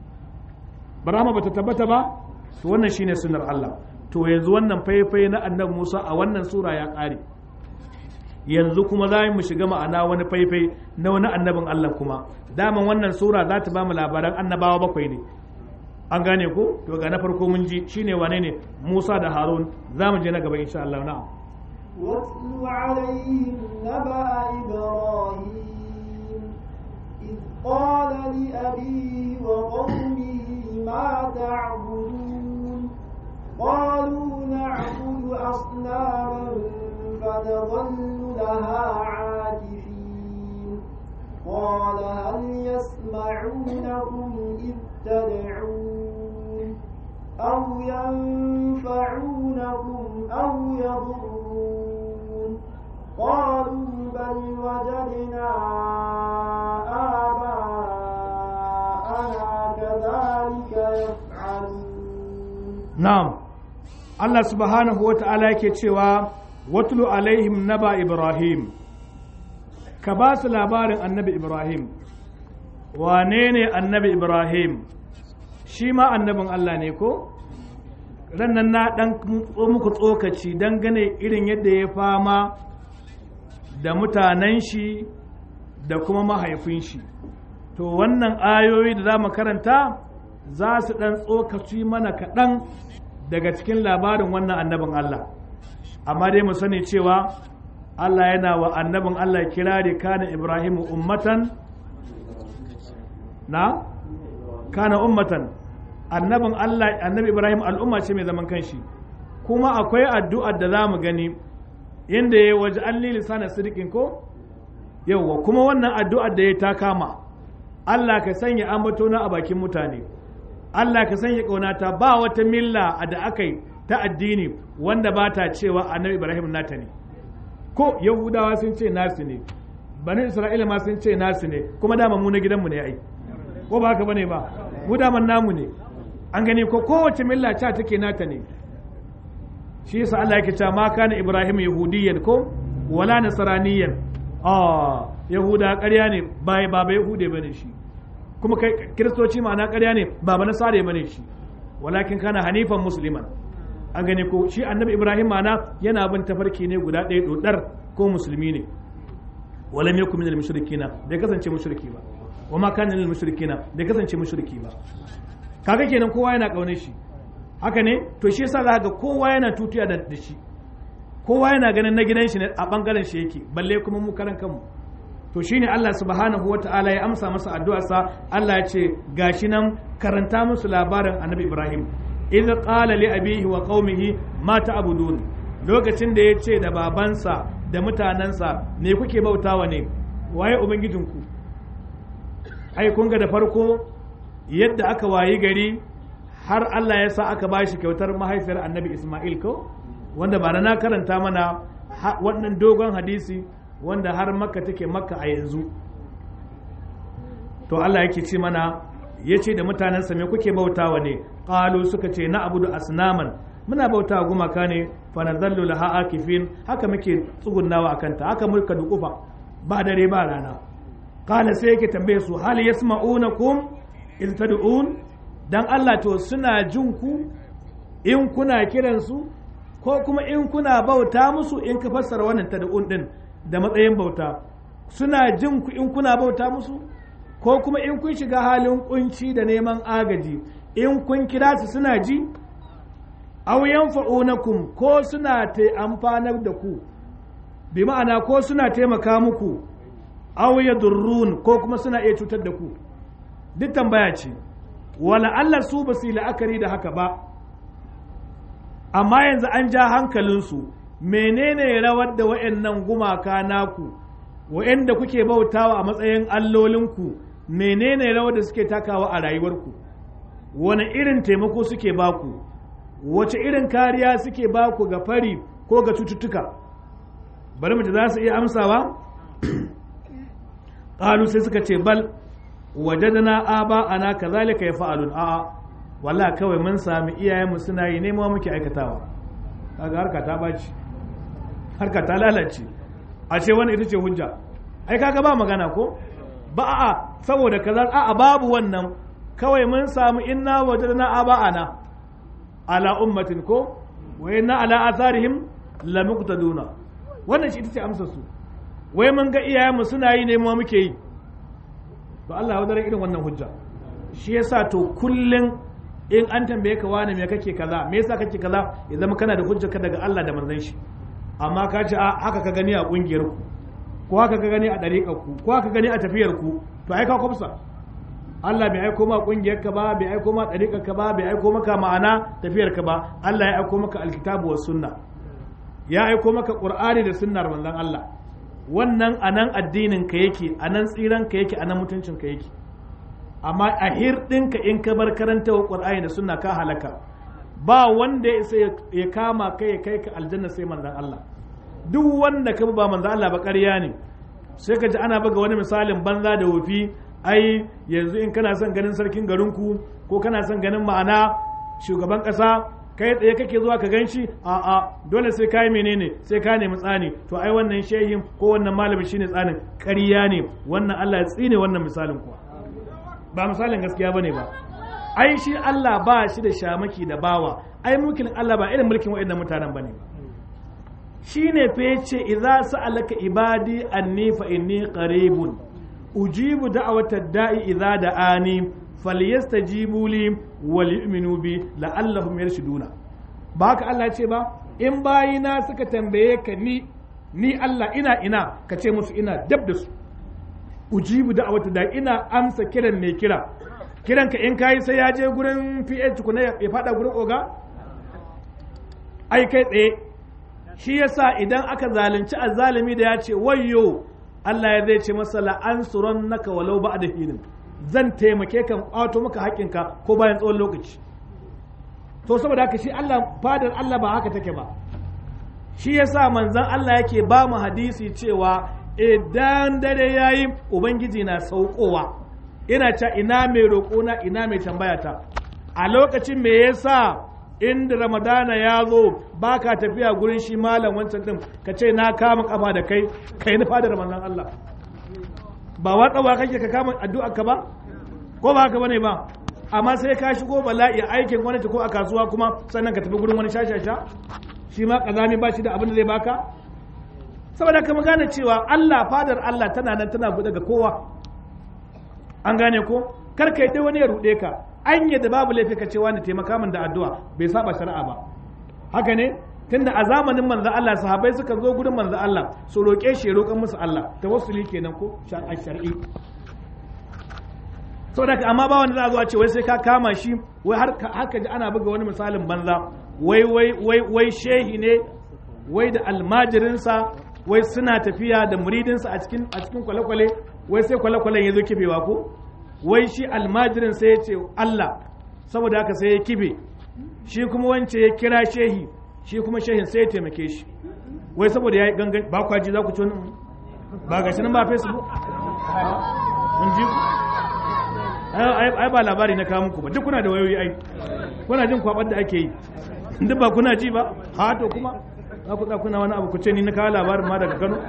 barama bata tabbata ba to wannan shine sunnar Allah to yanzu wannan faifai na annabi Musa a wannan sura ya ƙare yanzu kuma za mu shiga ma'ana wani faifai na wani annabin Allah kuma daman wannan sura za ta ba mu labaran annabawa bakwai ne an gane ko to ga na farko mun ji shine wane ne Musa da Harun za mu je na gaba insha Allah na'am واتل عليهم نبأ إبراهيم إذ قال لأبيه وقومه ما تعبدون قالوا نعبد أصناما فنظل لها عاكفين قال هل يسمعونكم إذ تدعون أو ينفعونكم أو يضرون قالوا بل وجدنا آباءنا كذلك يفعلون na'am Allah subhanahu wa ta'ala yake cewa watlu alaihim naba ibrahim ka ba su labarin annabi ibrahim wane ne annabi ibrahim shi ma annabin allah ne ko rannan na dan muku tsokaci dangane irin yadda ya fama da mutanen shi da kuma mahaifin shi to wannan ayoyi da za mu karanta za su dan tsokaci mana kaɗan daga cikin labarin wannan annabin allah amma dai mu sani cewa Allah yana wa annabin Allah kirari kana Ibrahim ummatan na kana ummatan annabin Allah annabi Ibrahim al'umma ce mai zaman kanshi kuma akwai addu'ar da za mu gani inda ya waje an lisana sirikin ko yauwa kuma wannan addu'ar da ya ta kama Allah ka sanya ambatona a bakin mutane Allah ka sanya ƙaunata ba wata milla da aka yi ta addini wanda ba ta cewa annabi Ibrahim nata ne ko yahudawa sun ce nasu ne bani isra'ila ma sun ce nasu ne kuma dama mu na gidanmu ne ai ko ba haka bane ba mu daman namu ne an gani ko kowace milla ca take nata ne shi yasa Allah yake cewa ma kana ibrahim yahudiyyan ko wala nasraniyan ah yahuda ƙarya ne ba ba ba yahude bane shi kuma kai kiristoci ma'ana ƙarya ne ba ba nasare bane shi walakin kana hanifan musliman an gani ko shi annabi ibrahim ma'ana yana bin tafarki ne guda ɗaya dodar ko musulmi ne walam yakun minal mushrikina bai kasance mushriki ba wa ma kana minal mushrikina bai kasance mushriki ba kaga kenan kowa yana kaunar shi haka ne to shi yasa za ga kowa yana tutiya da da shi kowa yana ganin na gidan shi ne a bangaren shi yake balle kuma mu karan kanmu to shine Allah subhanahu wata'ala ya amsa masa addu'arsa Allah ya ce gashi nan karanta musu labarin annabi Ibrahim idh qala li abihi wa qaumihi ma ta'budun lokacin da ya ce da babansa da mutanensa ne kuke bautawa ne waye ubangijinku ai kun ga da farko yadda aka wayi gari har Allah ya sa aka bashi kyautar mahaifiyar annabi Ismail ko wanda ba na karanta mana wannan dogon hadisi wanda har makka take makka a yanzu to Allah yake ce mana ya ce da mutanensa me kuke bautawa ne ƙalu suka ce na abudu asnaman muna bauta gumaka ne fa nadallu laha akifin haka muke tsugunnawa akanta haka muka dukufa ba dare ba rana qala sai yake tambaye su hal yasma'unakum in tad'un dan Allah to suna jin ku in kuna kiran su ko kuma in kuna bauta musu in ka fassara wannan tad'un din da matsayin bauta suna jin ku in kuna bauta musu ko kuma in kun shiga halin kunci da neman agaji in kun kira su suna ji aw yanfa'unakum ko suna ta amfanar da ku bi ma'ana ko suna taimaka muku aw yadurrun ko kuma suna iya cutar da ku duk tambaya ce wala Allah su ba su yi la'akari da haka ba amma yanzu an ja hankalinsu menene rawar da wa'annan gumaka naku wa'anda kuke bautawa a matsayin allolinku menene rawar da suke takawa a rayuwarku wani irin taimako suke baku wace irin kariya suke baku ga fari ko ga cututtuka bari mu za su iya amsawa ƙalu sai suka ce bal wajadana aba ana kazalika ya fa'alun a'a walla kawai mun sami iyayenmu suna yi nema muke aikatawa kaga harka ta baci harka ta lalace a ce wani ita ce hujja ai kaga ba magana ko ba a'a saboda kaza a'a babu wannan kawai mun samu inna wajadna aba'ana ala ummatin ko wa inna ala atharihim la muqtaduna wannan shi ita ce amsar su wai mun ga iyayenmu suna yi ne mu muke yi to Allah ya wadare irin wannan hujja shi yasa to kullun in an tambaye ka wani me kake kaza me yasa kake kaza ya zama kana da hujja daga Allah da manzon shi amma ka ce haka ka gani a kungiyar ku ko haka ka gani a dariƙar ku ko haka gani a tafiyar ku to ai ka kwafsa Allah bai aiko ma kungiyar ka ba bai aiko ma dariƙar ka ba bai aiko maka ma'ana tafiyar ka ba Allah ya aiko maka alkitabu was sunna ya aiko maka qur'ani da sunnar manzon Allah wannan anan addinin ka yake anan tsiran ka yake anan mutuncin ka yake amma a hirɗinka in ka bar karanta wa qur'ani da sunna ka halaka ba wanda ya ya kama kai ya kai ka aljanna sai manzon Allah duk wanda ka ba manzon Allah ba ƙarya ne sai ka ji ana buga wani misalin banza da wofi ai yanzu in kana son ganin sarkin garinku ko kana son ganin ma'ana shugaban ƙasa kai tsaye kake zuwa ka ganshi a a dole sai kai menene sai ka nemi tsani to ai wannan shehin ko wannan malamin shine tsanin ƙarya ne wannan Allah ya tsine wannan misalin kuwa ba misalin gaskiya bane ba ai shi Allah ba shi da shamaki da bawa ai mulkin Allah ba irin mulkin waɗannan mutanen bane ba shine fa yace idza sa'alaka ibadi anni fa inni qaribun ujibu da'wata da'i idza da'ani falyastajibu li wal yu'minu bi la'allahum yarshuduna ba haka Allah ya ce ba in bayina suka tambaye ka ni ni Allah ina ina ka ce musu ina dab da su ujibu da'wata da'i ina amsa kiran mai kira kiran ka in kayi sai ya je gurin PH kuna ya fada gurin oga ai kai tsaye shi yasa idan aka zalunci azzalimi da ya ce wayyo Allah ya zai ce masa la'ansuran naka walau ba da hinin zan taimake kan kwato maka haƙƙinka ko bayan tsawon lokaci to saboda haka shi Allah fadar Allah ba haka take ba shi yasa manzon Allah yake ba mu hadisi cewa idan dare yayi ubangiji na saukowa ina ta ina mai roƙona ina mai tambaya ta a lokacin me yasa inda ramadana ya zo ba ka tafiya gurin shi malam wancan din ka ce na kama kafa da kai kai nufa da ramadan Allah ba watsawa kake ka kama addu'a ka ba ko ba haka bane ba amma sai ka shigo bala'i aikin gwamnati ko a kasuwa kuma sannan ka tafi gurin wani shashasha shi ma kazami ba shi da abin da zai baka saboda ka gane cewa Allah fadar Allah tana nan tana buɗe ga kowa an gane ko kar ka yi wani ya ruɗe ka an yadda babu laifi ka cewa ni taimaka min da addu'a bai saba shari'a ba haka ne tunda a zamanin manzo Allah sahabbai suka zo gurin manzo Allah su roƙe shi ya roƙan musu Allah tawassuli kenan ko a shar'i saboda amma ba wanda za a zo a ce wai sai ka kama shi wai har ka ji ana buga wani misalin banza wai wai wai wai shehi ne wai da almajirinsa wai suna tafiya da muridinsa a cikin a cikin kwale-kwale wai sai kwale-kwalen ya zo kifewa ko wai shi almajirin sai ya ce Allah saboda haka sai ya kibe shi kuma wance ya kira shehi shi kuma shehin sai ya taimake shi wai saboda ya yi gangan ba kwaji za ku ci wani ba ga shi nan ba facebook kun ji ai ba labari na kawo muku ba duk kuna da wayoyi ai kuna jin kwabar da ake yi duk ba kuna ji ba ha to kuma za ku kuna wani abu ku ce ni na kawo labarin ma daga Kano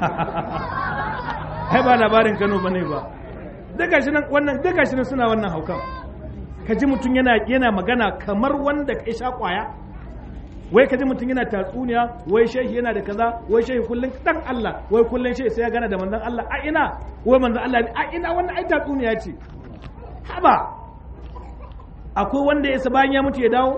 ai ba labarin Kano bane ba duka shi nan wannan duka shi nan suna wannan haukan ka ji mutum yana yana magana kamar wanda ka sha kwaya wai ka ji mutum yana tatsuniya wai shehi yana da kaza wai shehi kullun dan Allah wai kullun shehi sai ya gana da manzon Allah a ina wai manzon Allah a ina wannan ai tatsuniya ce haba akwai wanda ya sa bayan ya mutu ya dawo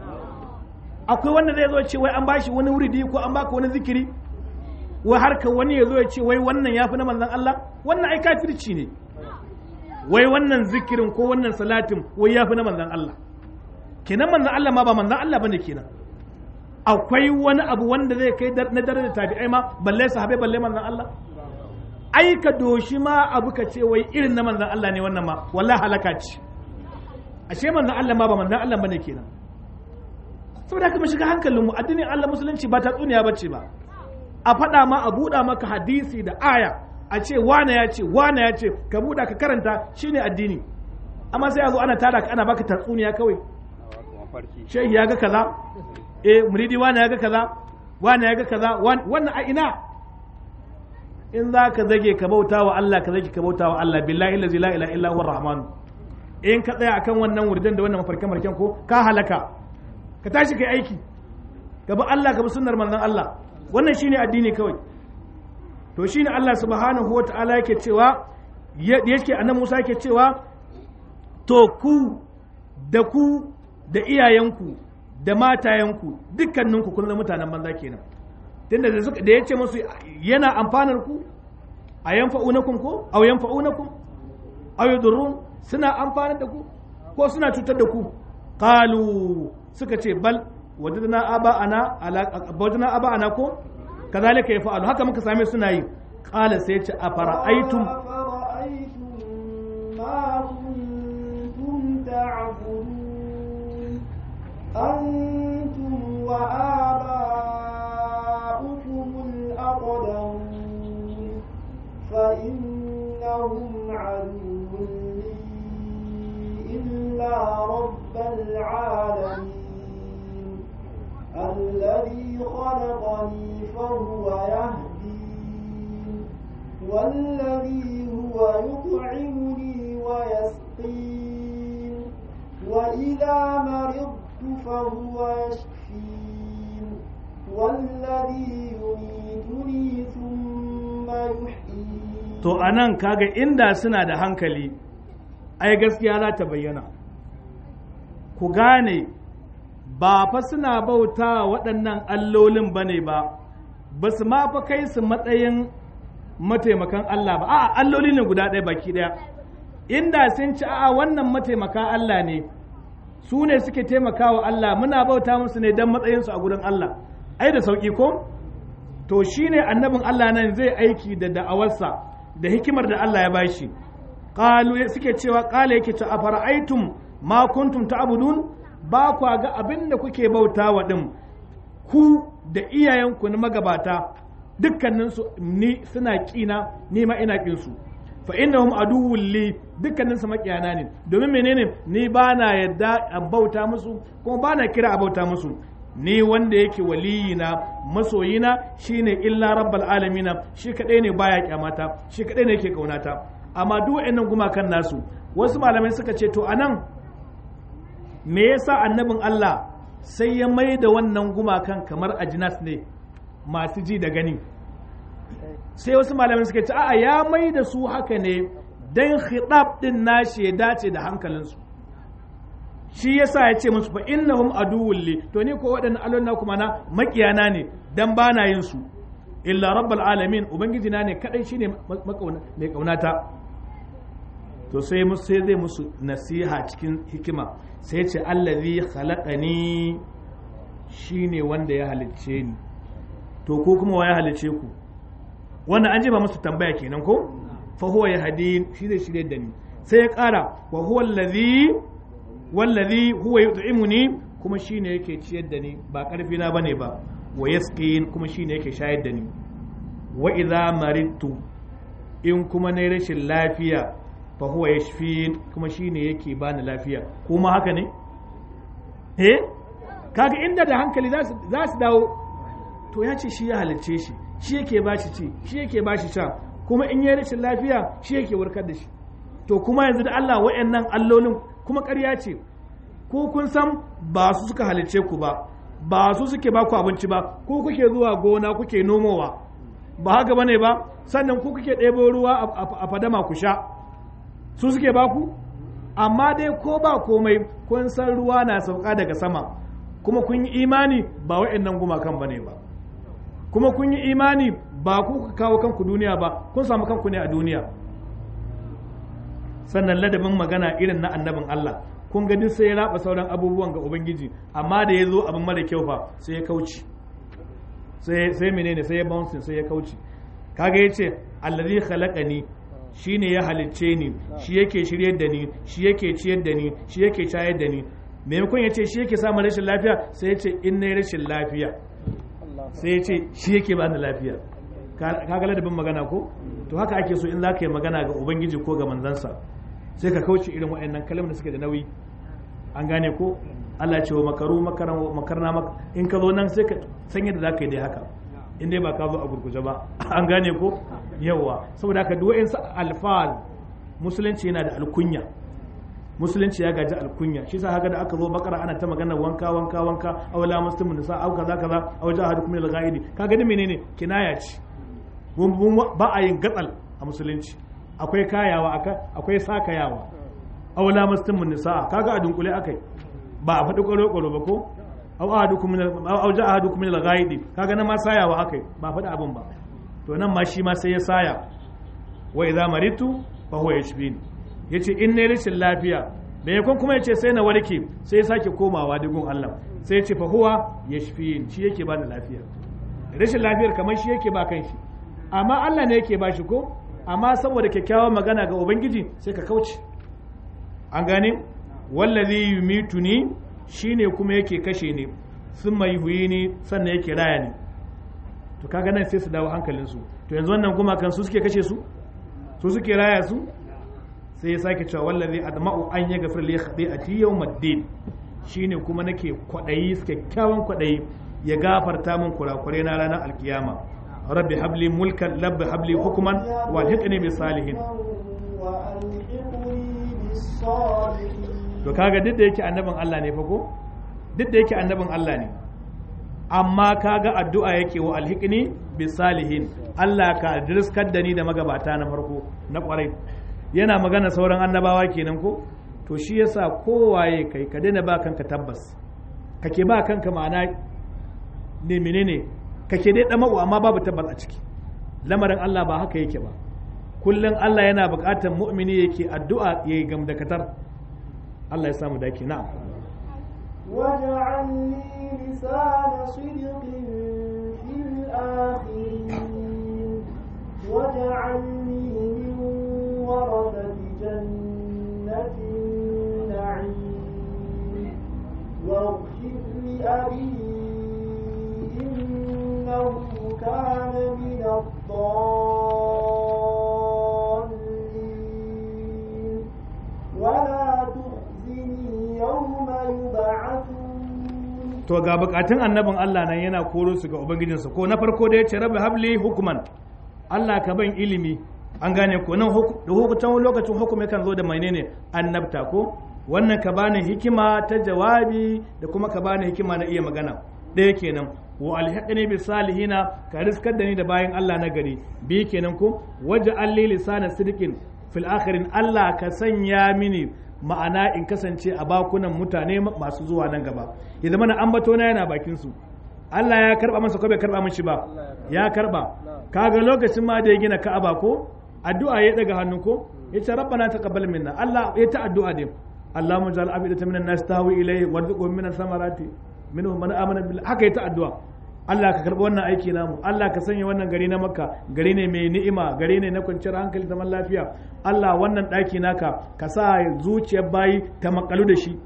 akwai wanda zai zo ce wai an bashi wani wuridi ko an baka wani zikiri wai har ka wani ya zo ya ce wai wannan ya fi na manzon Allah wannan ai kafirci ne wai wannan zikirin ko wannan salatin wai ya fi na manzon Allah kenan manzon Allah ma ba manzon Allah bane kenan akwai wani abu wanda zai kai na darajar tabi'ai ma balle sahabai balle manzon Allah ai ka doshi ma abu ka ce wai irin na manzon Allah ne wannan ma wallahi halaka ce ashe manzon Allah ma ba manzon Allah bane kenan saboda haka mu shiga hankalinmu addinin Allah musulunci ba ta tsuniya bace ba a faɗa ma a buɗa maka hadisi da aya a ce wane ya ce wane ya ce ka buɗa ka karanta shine addini amma sai a zo ana tada ka ana baka tatsuniya kawai shehi ya ga kaza eh muridi wane ya ga kaza wane ya ga kaza wannan a ina in za ka zage ka bauta wa Allah ka zage ka bauta wa Allah billahi la ilaha illa huwa rahman in ka tsaya akan wannan wurdan da wannan mafarkan marken ko ka halaka ka tashi kai aiki ka bi Allah ka bi sunnar manzon Allah wannan shine addini kawai to shine Allah subhanahu wata'ala yake cewa yake annabi Musa yake cewa to ku da ku da iyayenku da matayenku dukkaninku kun zama mutanen banza kenan tunda da suka da yace musu yana amfanar ku a yanfa'unakum ko aw yanfa'unakum aw yadurrun suna amfanar da ku ko suna cutar da ku qalu suka ce bal wajadna aba'ana ala wajadna aba'ana ko kazalika yaf'alu haka muka same suna yi qala sai ce afara'aytum ما كنتم تعبدون أنتم وآباؤكم الأقدمون فإنهم عدو لي إلا رب العالمين الذي خلقني فهو يهدين والذي هو يطعمني ويسقين وإذا مرضت فهو يشفين والذي يميتني ثم يحيين to anan kaga inda suna da hankali ai gaskiya za ta bayyana ku gane ba fa suna bauta waɗannan allolin ba ne ba ba su ma fa kai su matsayin mataimakan Allah ba a'a alloli ne guda ɗaya baki ɗaya inda sun ci a'a wannan mataimaka Allah ne su ne suke taimakawa Allah muna bauta musu ne don matsayinsu a gurin Allah ai da sauƙi ko to shine annabin Allah nan zai aiki da da'awarsa da hikimar da Allah ya bashi qalu suke cewa qala yake ta afara'aytum ma kuntum ta'budun ba kwa ga abin da kuke bautawa din ku da iyayenku na magabata dukkaninsu ni suna kina ni ma ina kin su fa innahum aduwwul li dukkanin su makiyana ne domin menene ni ba na yadda a bauta musu kuma ba na kira a bauta musu ni wanda yake waliyina masoyina shine illa rabbal alamina shi kadai ne baya kyamata shi kadai ne yake kaunata amma duk wayannan gumakan nasu wasu malamai suka ce to anan me yasa annabin Allah sai ya mai da wannan gumakan kamar ajinas ne masu ji da gani sai wasu malamai suka ce a'a ya mai da su haka ne dan khitab din nashi ya dace da hankalinsu shi yasa ya ce musu fa innahum aduwwul li to ni ko waɗannan allon kuma na makiyana ne dan bana yin su illa rabbal alamin ubangiji na ne kadai shine mai kaunata to sai musu sai zai musu nasiha cikin hikima sai ce allazi khalaqani shine wanda ya halicce ni to ko kuma wa ya halicce ku wannan an ba musu tambaya kenan ko fa huwa yahdin shi zai shirye da ni sai ya kara wa huwa allazi wallazi huwa yut'imuni kuma shine yake ciyar da ni ba karfi na bane ba wa yasqin kuma shine yake shayar da ni wa idza maridtu in kuma na rashin lafiya fa huwa yashfin kuma shine yake bani lafiya kuma haka ne eh kaga inda da hankali za su dawo to ya ce shi ya halicce shi shi yake ba shi ci shi yake ba shi sha kuma in yi rashin lafiya shi yake warkar da shi to kuma yanzu da Allah wa'annan allolin kuma ƙarya ce ko kun san ba su suka halicce ku ba ba su suke ba ku abinci ba ko kuke zuwa gona kuke nomowa ba haka bane ba sannan ku kuke ɗebo ruwa a fadama ku sha su suke ba ku amma dai ko ba komai kun san ruwa na sauka daga sama kuma kun yi imani ba wa'annan gumakan bane ba kuma kun yi imani ba ku kawo kanku duniya ba kun samu kanku ne a duniya sannan ladabin magana irin na annabin Allah kun ga duk sai ya raba sauran abubuwan ga ubangiji amma da ya zo abin mara kyau fa sai ya kauce sai sai menene sai ya bouncing sai ya kauce kaga yace allazi khalaqani shine ya halicce ni shi yake shiryar da ni shi yake ciyar da ni shi yake shayar da ni maimakon ya ce shi yake samun rashin lafiya sai ya ce in na rashin lafiya sai ya ce shi yake ba ni lafiya ka ga ladabin magana ko to haka ake so in za ka yi magana ga ubangiji ko ga manzansa sai ka kauce irin waɗannan kalmar da suke da nauyi an gane ko Allah ce wa makaru makarna maka in ka zo nan sai ka san yadda za ka yi dai haka in dai ba ka zo a gurguje ba an gane ko yawa saboda haka duk wa'insu alfal musulunci yana da alkunya musulunci ya gaji alkunya shi sa haka da aka zo bakara ana ta magana wanka wanka wanka aw la muslimu nisa aw kaza kaza aw jahadukum lil ghaidi kaga ni menene kinaya ce ba a yin gatsal a musulunci akwai kayawa akwai sakayawa aw la muslimu nisa kaga a dunkule akai ba a faɗi kwaro kwaro ba ko aw ahadukum min aw jahadukum lil ghaidi kaga na ma sayawa akai ba faɗi abin ba to nan ma shi ma sai ya saya wa idza maritu fa huwa yashfini ya ce in ne rashin lafiya da yakon kuma ya ce sai na warke sai ya sake komawa digun Allah sai ya ce fahuwa ya shi shi yake ba da lafiya rashin lafiyar kamar shi yake ba kan shi amma Allah ne yake ba shi ko amma saboda kyakkyawan magana ga ubangiji sai ka kauce an gane wallazi yumituni shine kuma yake kashe ni sun mai huyi ni sannan yake raya ni to kaga nan sai su dawo hankalinsu to yanzu wannan gumakan su suke kashe su su suke raya su sai ya sake cewa wallazi adma'u an ya gafir li khati'ati yawmiddin shine kuma nake kwadayi kyakkyawan kwadayi ya gafarta min kurakure na ranar alkiyama rabbi habli mulkan rabbi habli hukuman wa alhiqni bis salihin وألحقني بالصالحين to kaga duk da yake annabin Allah ne fa ko duk da yake annabin Allah ne amma kaga addu'a yake wa alhiqni bis salihin Allah ka riskar da ni da magabata na farko na kwarai yana magana sauran annabawa kenan ko to shi yasa kowaye kai ka daina ba kanka tabbas kake ba kanka ma'ana ne menene kake dai dama amma babu tabbas a ciki lamarin Allah ba haka yake ba kullum Allah yana buƙatar mu'mini yake addu'a yayi gamdakatar Allah ya samu dake na'am واجعل لي لسان صدق في الآخرين واجعلني من ورثة جنة النعيم واغفر لأبي إنه كان من الضالين ولا تخزني يوم يبعثون to ga bukatun annabin Allah nan yana koro su ga ubangijinsa ko na farko da ya ce rabbi habli hukuman Allah ka ban ilimi an gane ko nan huk- da hukutan lokacin hukum yakan zo da menene annabta ko wannan ka bani hikima ta jawabi da kuma ka bani hikima na iya magana ɗaya kenan wa alhiqni bi salihina ka riskar da ni da bayan Allah na gari bi kenan ko waje alli lisana sidqin fil akhirin Allah ka sanya mini ma'ana in kasance a bakunan mutane masu zuwa nan gaba ya zama na ambato na yana bakin su Allah ya karba masa ko bai karba mishi ba ya karba kaga lokacin ma da ya gina Ka'aba ko addu'a ya daga hannu ko yace rabbana taqabbal minna Allah ya ta addu'a din Allahumma ja'al afidatan minan nas tahwi ilayhi warzuqhum minas samarati minhum man amana billah haka ya ta addu'a Allah ka karbi wannan aiki namu Allah ka sanya wannan gari na Makka gari ne mai ni'ima gari ne na kwanciyar hankali zaman lafiya Allah wannan ɗaki naka ka sa zuciyar bayi ta makalu da shi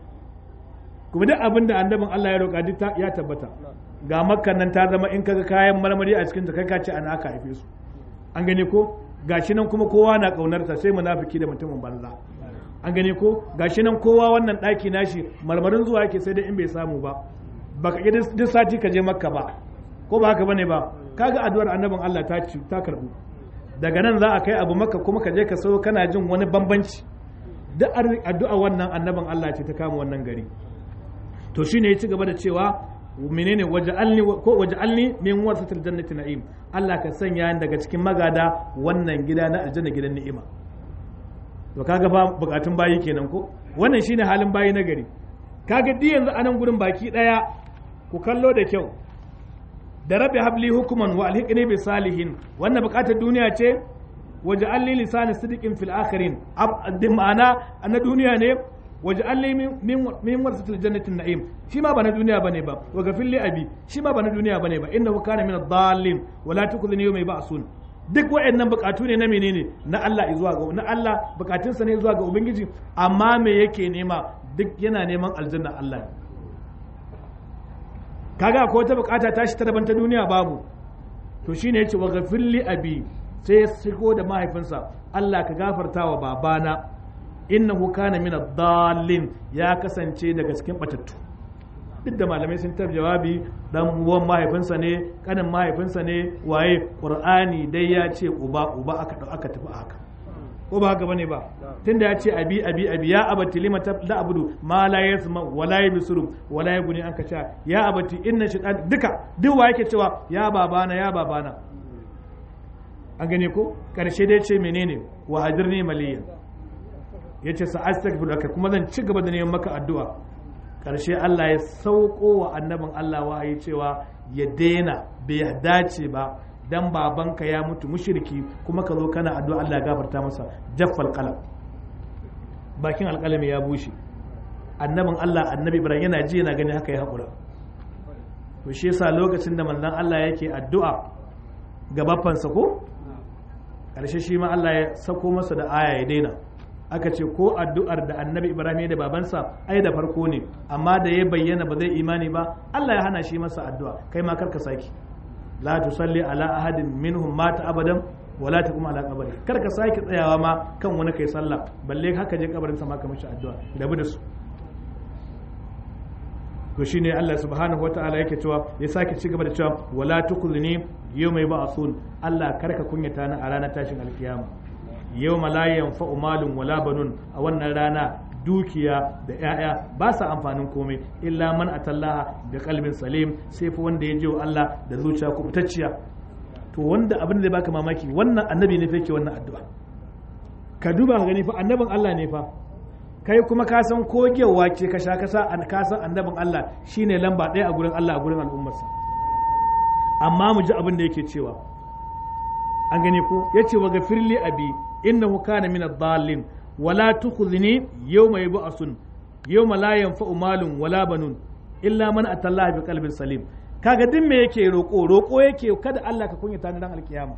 kuma duk abin da annabin Allah ya roƙa duk ta- ya tabbata ga makkan nan ta zama in kaga kayan marmari a cikin ta kai ka ce ana aka haife su an gani ko gashi nan kuma kowa na ƙaunarta sai munafiki da mutumin banza an gani ko gashi nan kowa wannan ɗaki nashi marmarin zuwa yake sai dai in bai samu ba baka ƙi duk sati ka je makka ba ko ba haka bane ba kaga addu'ar annabin Allah ta ci ta karbu daga nan za a kai abu makka kuma ka je ka so kana jin wani bambanci duk addu'a wannan annabin Allah ce ta kama wannan gari to shine ya ci gaba da cewa menene waja'alni ko waja'alni min warasatil jannati na'im Allah ka sanya ni daga cikin magada wannan gida na aljanna gidan ni'ima to kaga ba bukatun bayi kenan ko wannan shine halin bayi na gari kaga di yanzu anan gurin baki daya ku kallo da kyau da rabbi habli hukuman wa alhiqni bi salihin wannan bukatar duniya ce waja'alni lisani sidiqin fil akhirin ab ma'ana na duniya ne waj'alni min min warasatil jannatin na'im shi ma ba na duniya bane ba wa gafil li abi shi ma ba na duniya bane ba innahu kana min ad-dallin wa la tukhzini yawma yub'asun duk waɗannan bukatu ne na menene na Allah zuwa ga na Allah bukatunsa ne zuwa ga ubangiji amma me yake nema duk yana neman aljanna Allah ne kaga ko wata bukata tashi ta daban ta duniya babu to shine yace wa gafil li abi sai ya shigo da mahaifinsa Allah ka gafarta wa babana innahu kana min ad-dallin ya kasance daga cikin batattu duk da malamai sun tar jawabi dan uwan mahaifinsa ne kanin mahaifinsa ne waye qur'ani dai ya ce uba uba aka aka tafi haka ko ba haka bane ba tunda ya ce abi abi abi ya abati lima da abudu ma la yasma wa la yabsuru wa la yaguni an ka ya abati inna shaytan duka duk wa yake cewa ya babana ya babana an gane ko karshe dai ce menene wa hajirni maliyan yace sa astaghfiruka kuma zan ci gaba da neman maka addu'a karshe Allah ya sauko wa annabin Allah wahayi cewa ya daina bai dace ba dan babanka ya mutu mushriki kuma ka zo kana addu'a Allah ya gafarta masa jaffal qalam bakin alƙalami ya bushe annabin Allah annabi Ibrahim yana ji yana gani haka ya haƙura to shi yasa lokacin da manzon Allah yake addu'a ga baffansa ko ƙarshe shi ma Allah ya sako masa da aya ya daina aka ce ko addu'ar da annabi ibrahim da babansa ai da farko ne amma da ya bayyana ba zai imani ba Allah ya hana shi masa addu'a kai ma karka saki la tusalli ala ahadin minhum mata abadan wala taqum ala qabri karka saki tsayawa ma kan wani kai sallah balle haka je kabarin sa ma ka mishi addu'a rabu da su to shine Allah subhanahu wataala yake cewa ya sake ci gaba da cewa wala tukhzini yawma yub'athun Allah karka kunyata ni a ranar tashin alkiyama yawma la yanfa'u malun wala banun a wannan rana dukiya da 'ya'ya ba sa amfanin komai illa man atallaha da kalbin salim sai fa wanda ya je wa Allah da zuciya kubutacciya to wanda abin da zai baka mamaki wannan annabi ne fa yake wannan addu'a ka duba ka gani fa annabin Allah ne fa kai kuma ka san kogewa ce ka sha kasa an ka san annabin Allah shine lamba ɗaya a gurin Allah a gurin al'ummarsa amma mu ji abin da yake cewa an gani ko yace wa gafirli abi innahu kana min ad-dallin wala tukhzini yawma yub'asun yawma la yanfa'u malun wala banun illa man atallaha bi qalbin salim kaga din me yake roko roko yake kada Allah ka kunyata ni dan alkiyama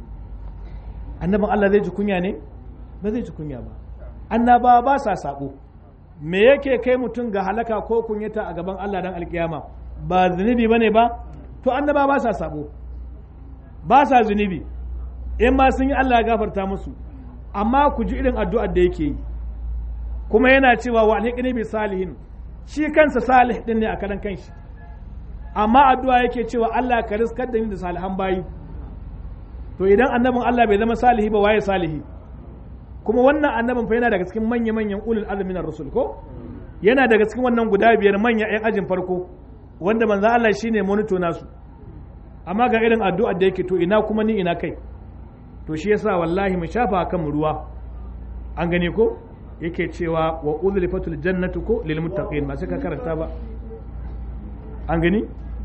annabin Allah zai ji kunya ne ba zai ji kunya ba annaba ba sa sabo me yake kai mutum ga halaka ko kunyata a gaban Allah dan alkiyama ba zunubi bane ba to annaba ba sa sabo ba sa zunubi in ma sun yi Allah ya gafarta musu amma ku ji irin addu'ar da yake yi kuma yana cewa wa alhiqni bi salihin shi kansa salih din ne a karan kanshi amma addu'a yake cewa Allah ka riskar da ni da salihan bayi to idan annabin Allah bai zama salihi ba waye salihi kuma wannan annabin fa yana daga cikin manya manyan ulul azmi na rusul ko yana daga cikin wannan guda biyar manya yan ajin farko wanda manzo Allah shine monito nasu amma ga irin addu'ar da yake to ina kuma ni ina kai to shi yasa wallahi mu shafa kan mu ruwa an gane ko yake cewa wa uzlifatul jannatu ko lil muttaqin ba sai ka karanta ba an gani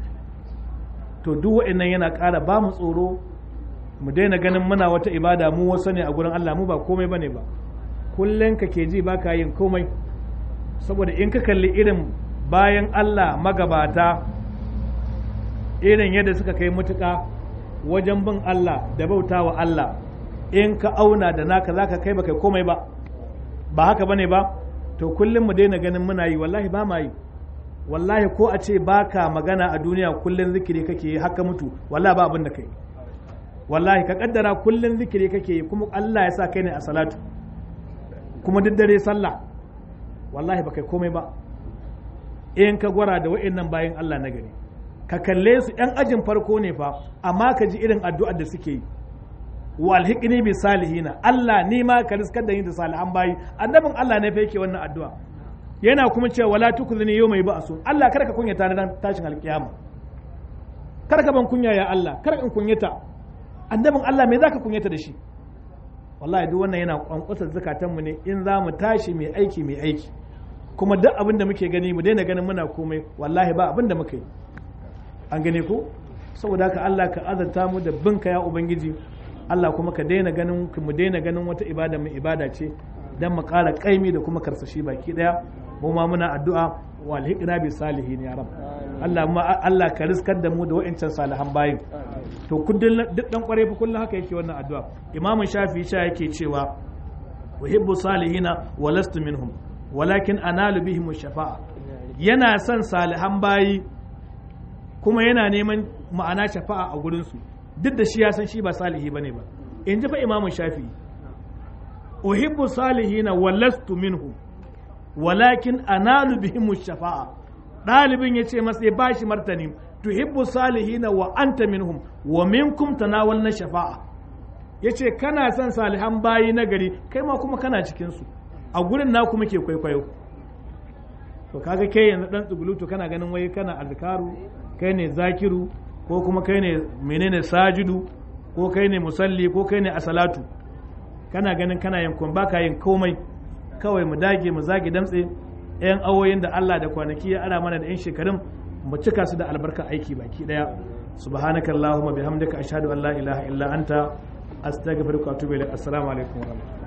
to duk wa'annan yana ƙara ba mu tsoro mu daina ganin muna wata ibada mu wasu ne a gurin Allah mu ba komai bane ba kullum ka ke ji baka yin komai saboda in ka kalli irin bayan Allah magabata irin yadda suka kai mutuka wajen bin Allah da bauta wa Allah in ka auna da naka zaka kai baka komai ba ba haka bane ba to kullum mu daina ganin muna yi wallahi ba ma yi wallahi ko a ce baka magana a duniya kullum zikiri kake yi haka mutu wallahi ba abin da kai wallahi ka kaddara kullum zikiri kake yi kuma Allah ya sa kai ne a salatu kuma duk dare sallah wallahi ba kai komai ba in ka gwara da wa'annan bayan Allah na gari ka kalle su yan ajin farko ne fa amma ka ji irin addu'ar da suke yi wa alhiqni bi salihina Allah ni ma ka riskar da ni da salihan bayi annabin Allah ne fa yake wannan addu'a yana kuma cewa wala tukzini yawma yub'asun Allah kada ka kunyata na tashin alkiyama kada ka ban kunya ya Allah kada in kunyata annabin Allah me zaka kunyata da shi wallahi duk wannan yana kwankwasar zakatan mu ne in za mu tashi mai aiki mai aiki kuma duk abin da muke gani mu daina ganin muna komai wallahi ba abin da muka yi an gane ko saboda haka Allah ka azanta mu da binka ya ubangiji Allah kuma ka daina ganin mu daina ganin wata ibada mai ibada ce dan mu ƙara kaimi da kuma karsashi baki daya mu ma muna addu'a wa alhiqna bi salihin ya rab Allah ma Allah ka riskar da mu da wa'ancan salihan bayin to kullun duk dan kware fa kullun haka yake wannan addu'a Imam Shafi'i sha yake cewa uhibbu salihina wa lastu minhum walakin analu bihim shafa'a yana son salihan bayi kuma yana neman ma'ana shafa'a a gurin su duk da shi ya san shi ba salihi bane ba in ji fa Imam Shafi'i uhibbu salihina wa lastu minhum walakin analu bihim shafa'a ɗalibin ya ce masa ya bashi martani tuhibbu salihina wa anta minhum wa minkum tanawalna shafa'a yace kana son salihan bayi na gari kai ma kuma kana cikin su a gurin na kuma ke kwaikwayo to kaga kai yanzu dan tsugulutu kana ganin wai kana azkaru kai ne zakiru ko kuma kai ne menene sajidu ko kai ne musalli ko kai ne asalatu kana ganin kana yin kun baka yin komai kawai mu dage mu zage damtse yan awoyin da Allah da kwanaki ya ara mana da yan shekarun mu cika su da albarka aiki baki daya subhanaka allahumma bihamdika ashhadu an la ilaha illa anta astaghfiruka wa atubu ilaik assalamu alaikum wa rahmatullahi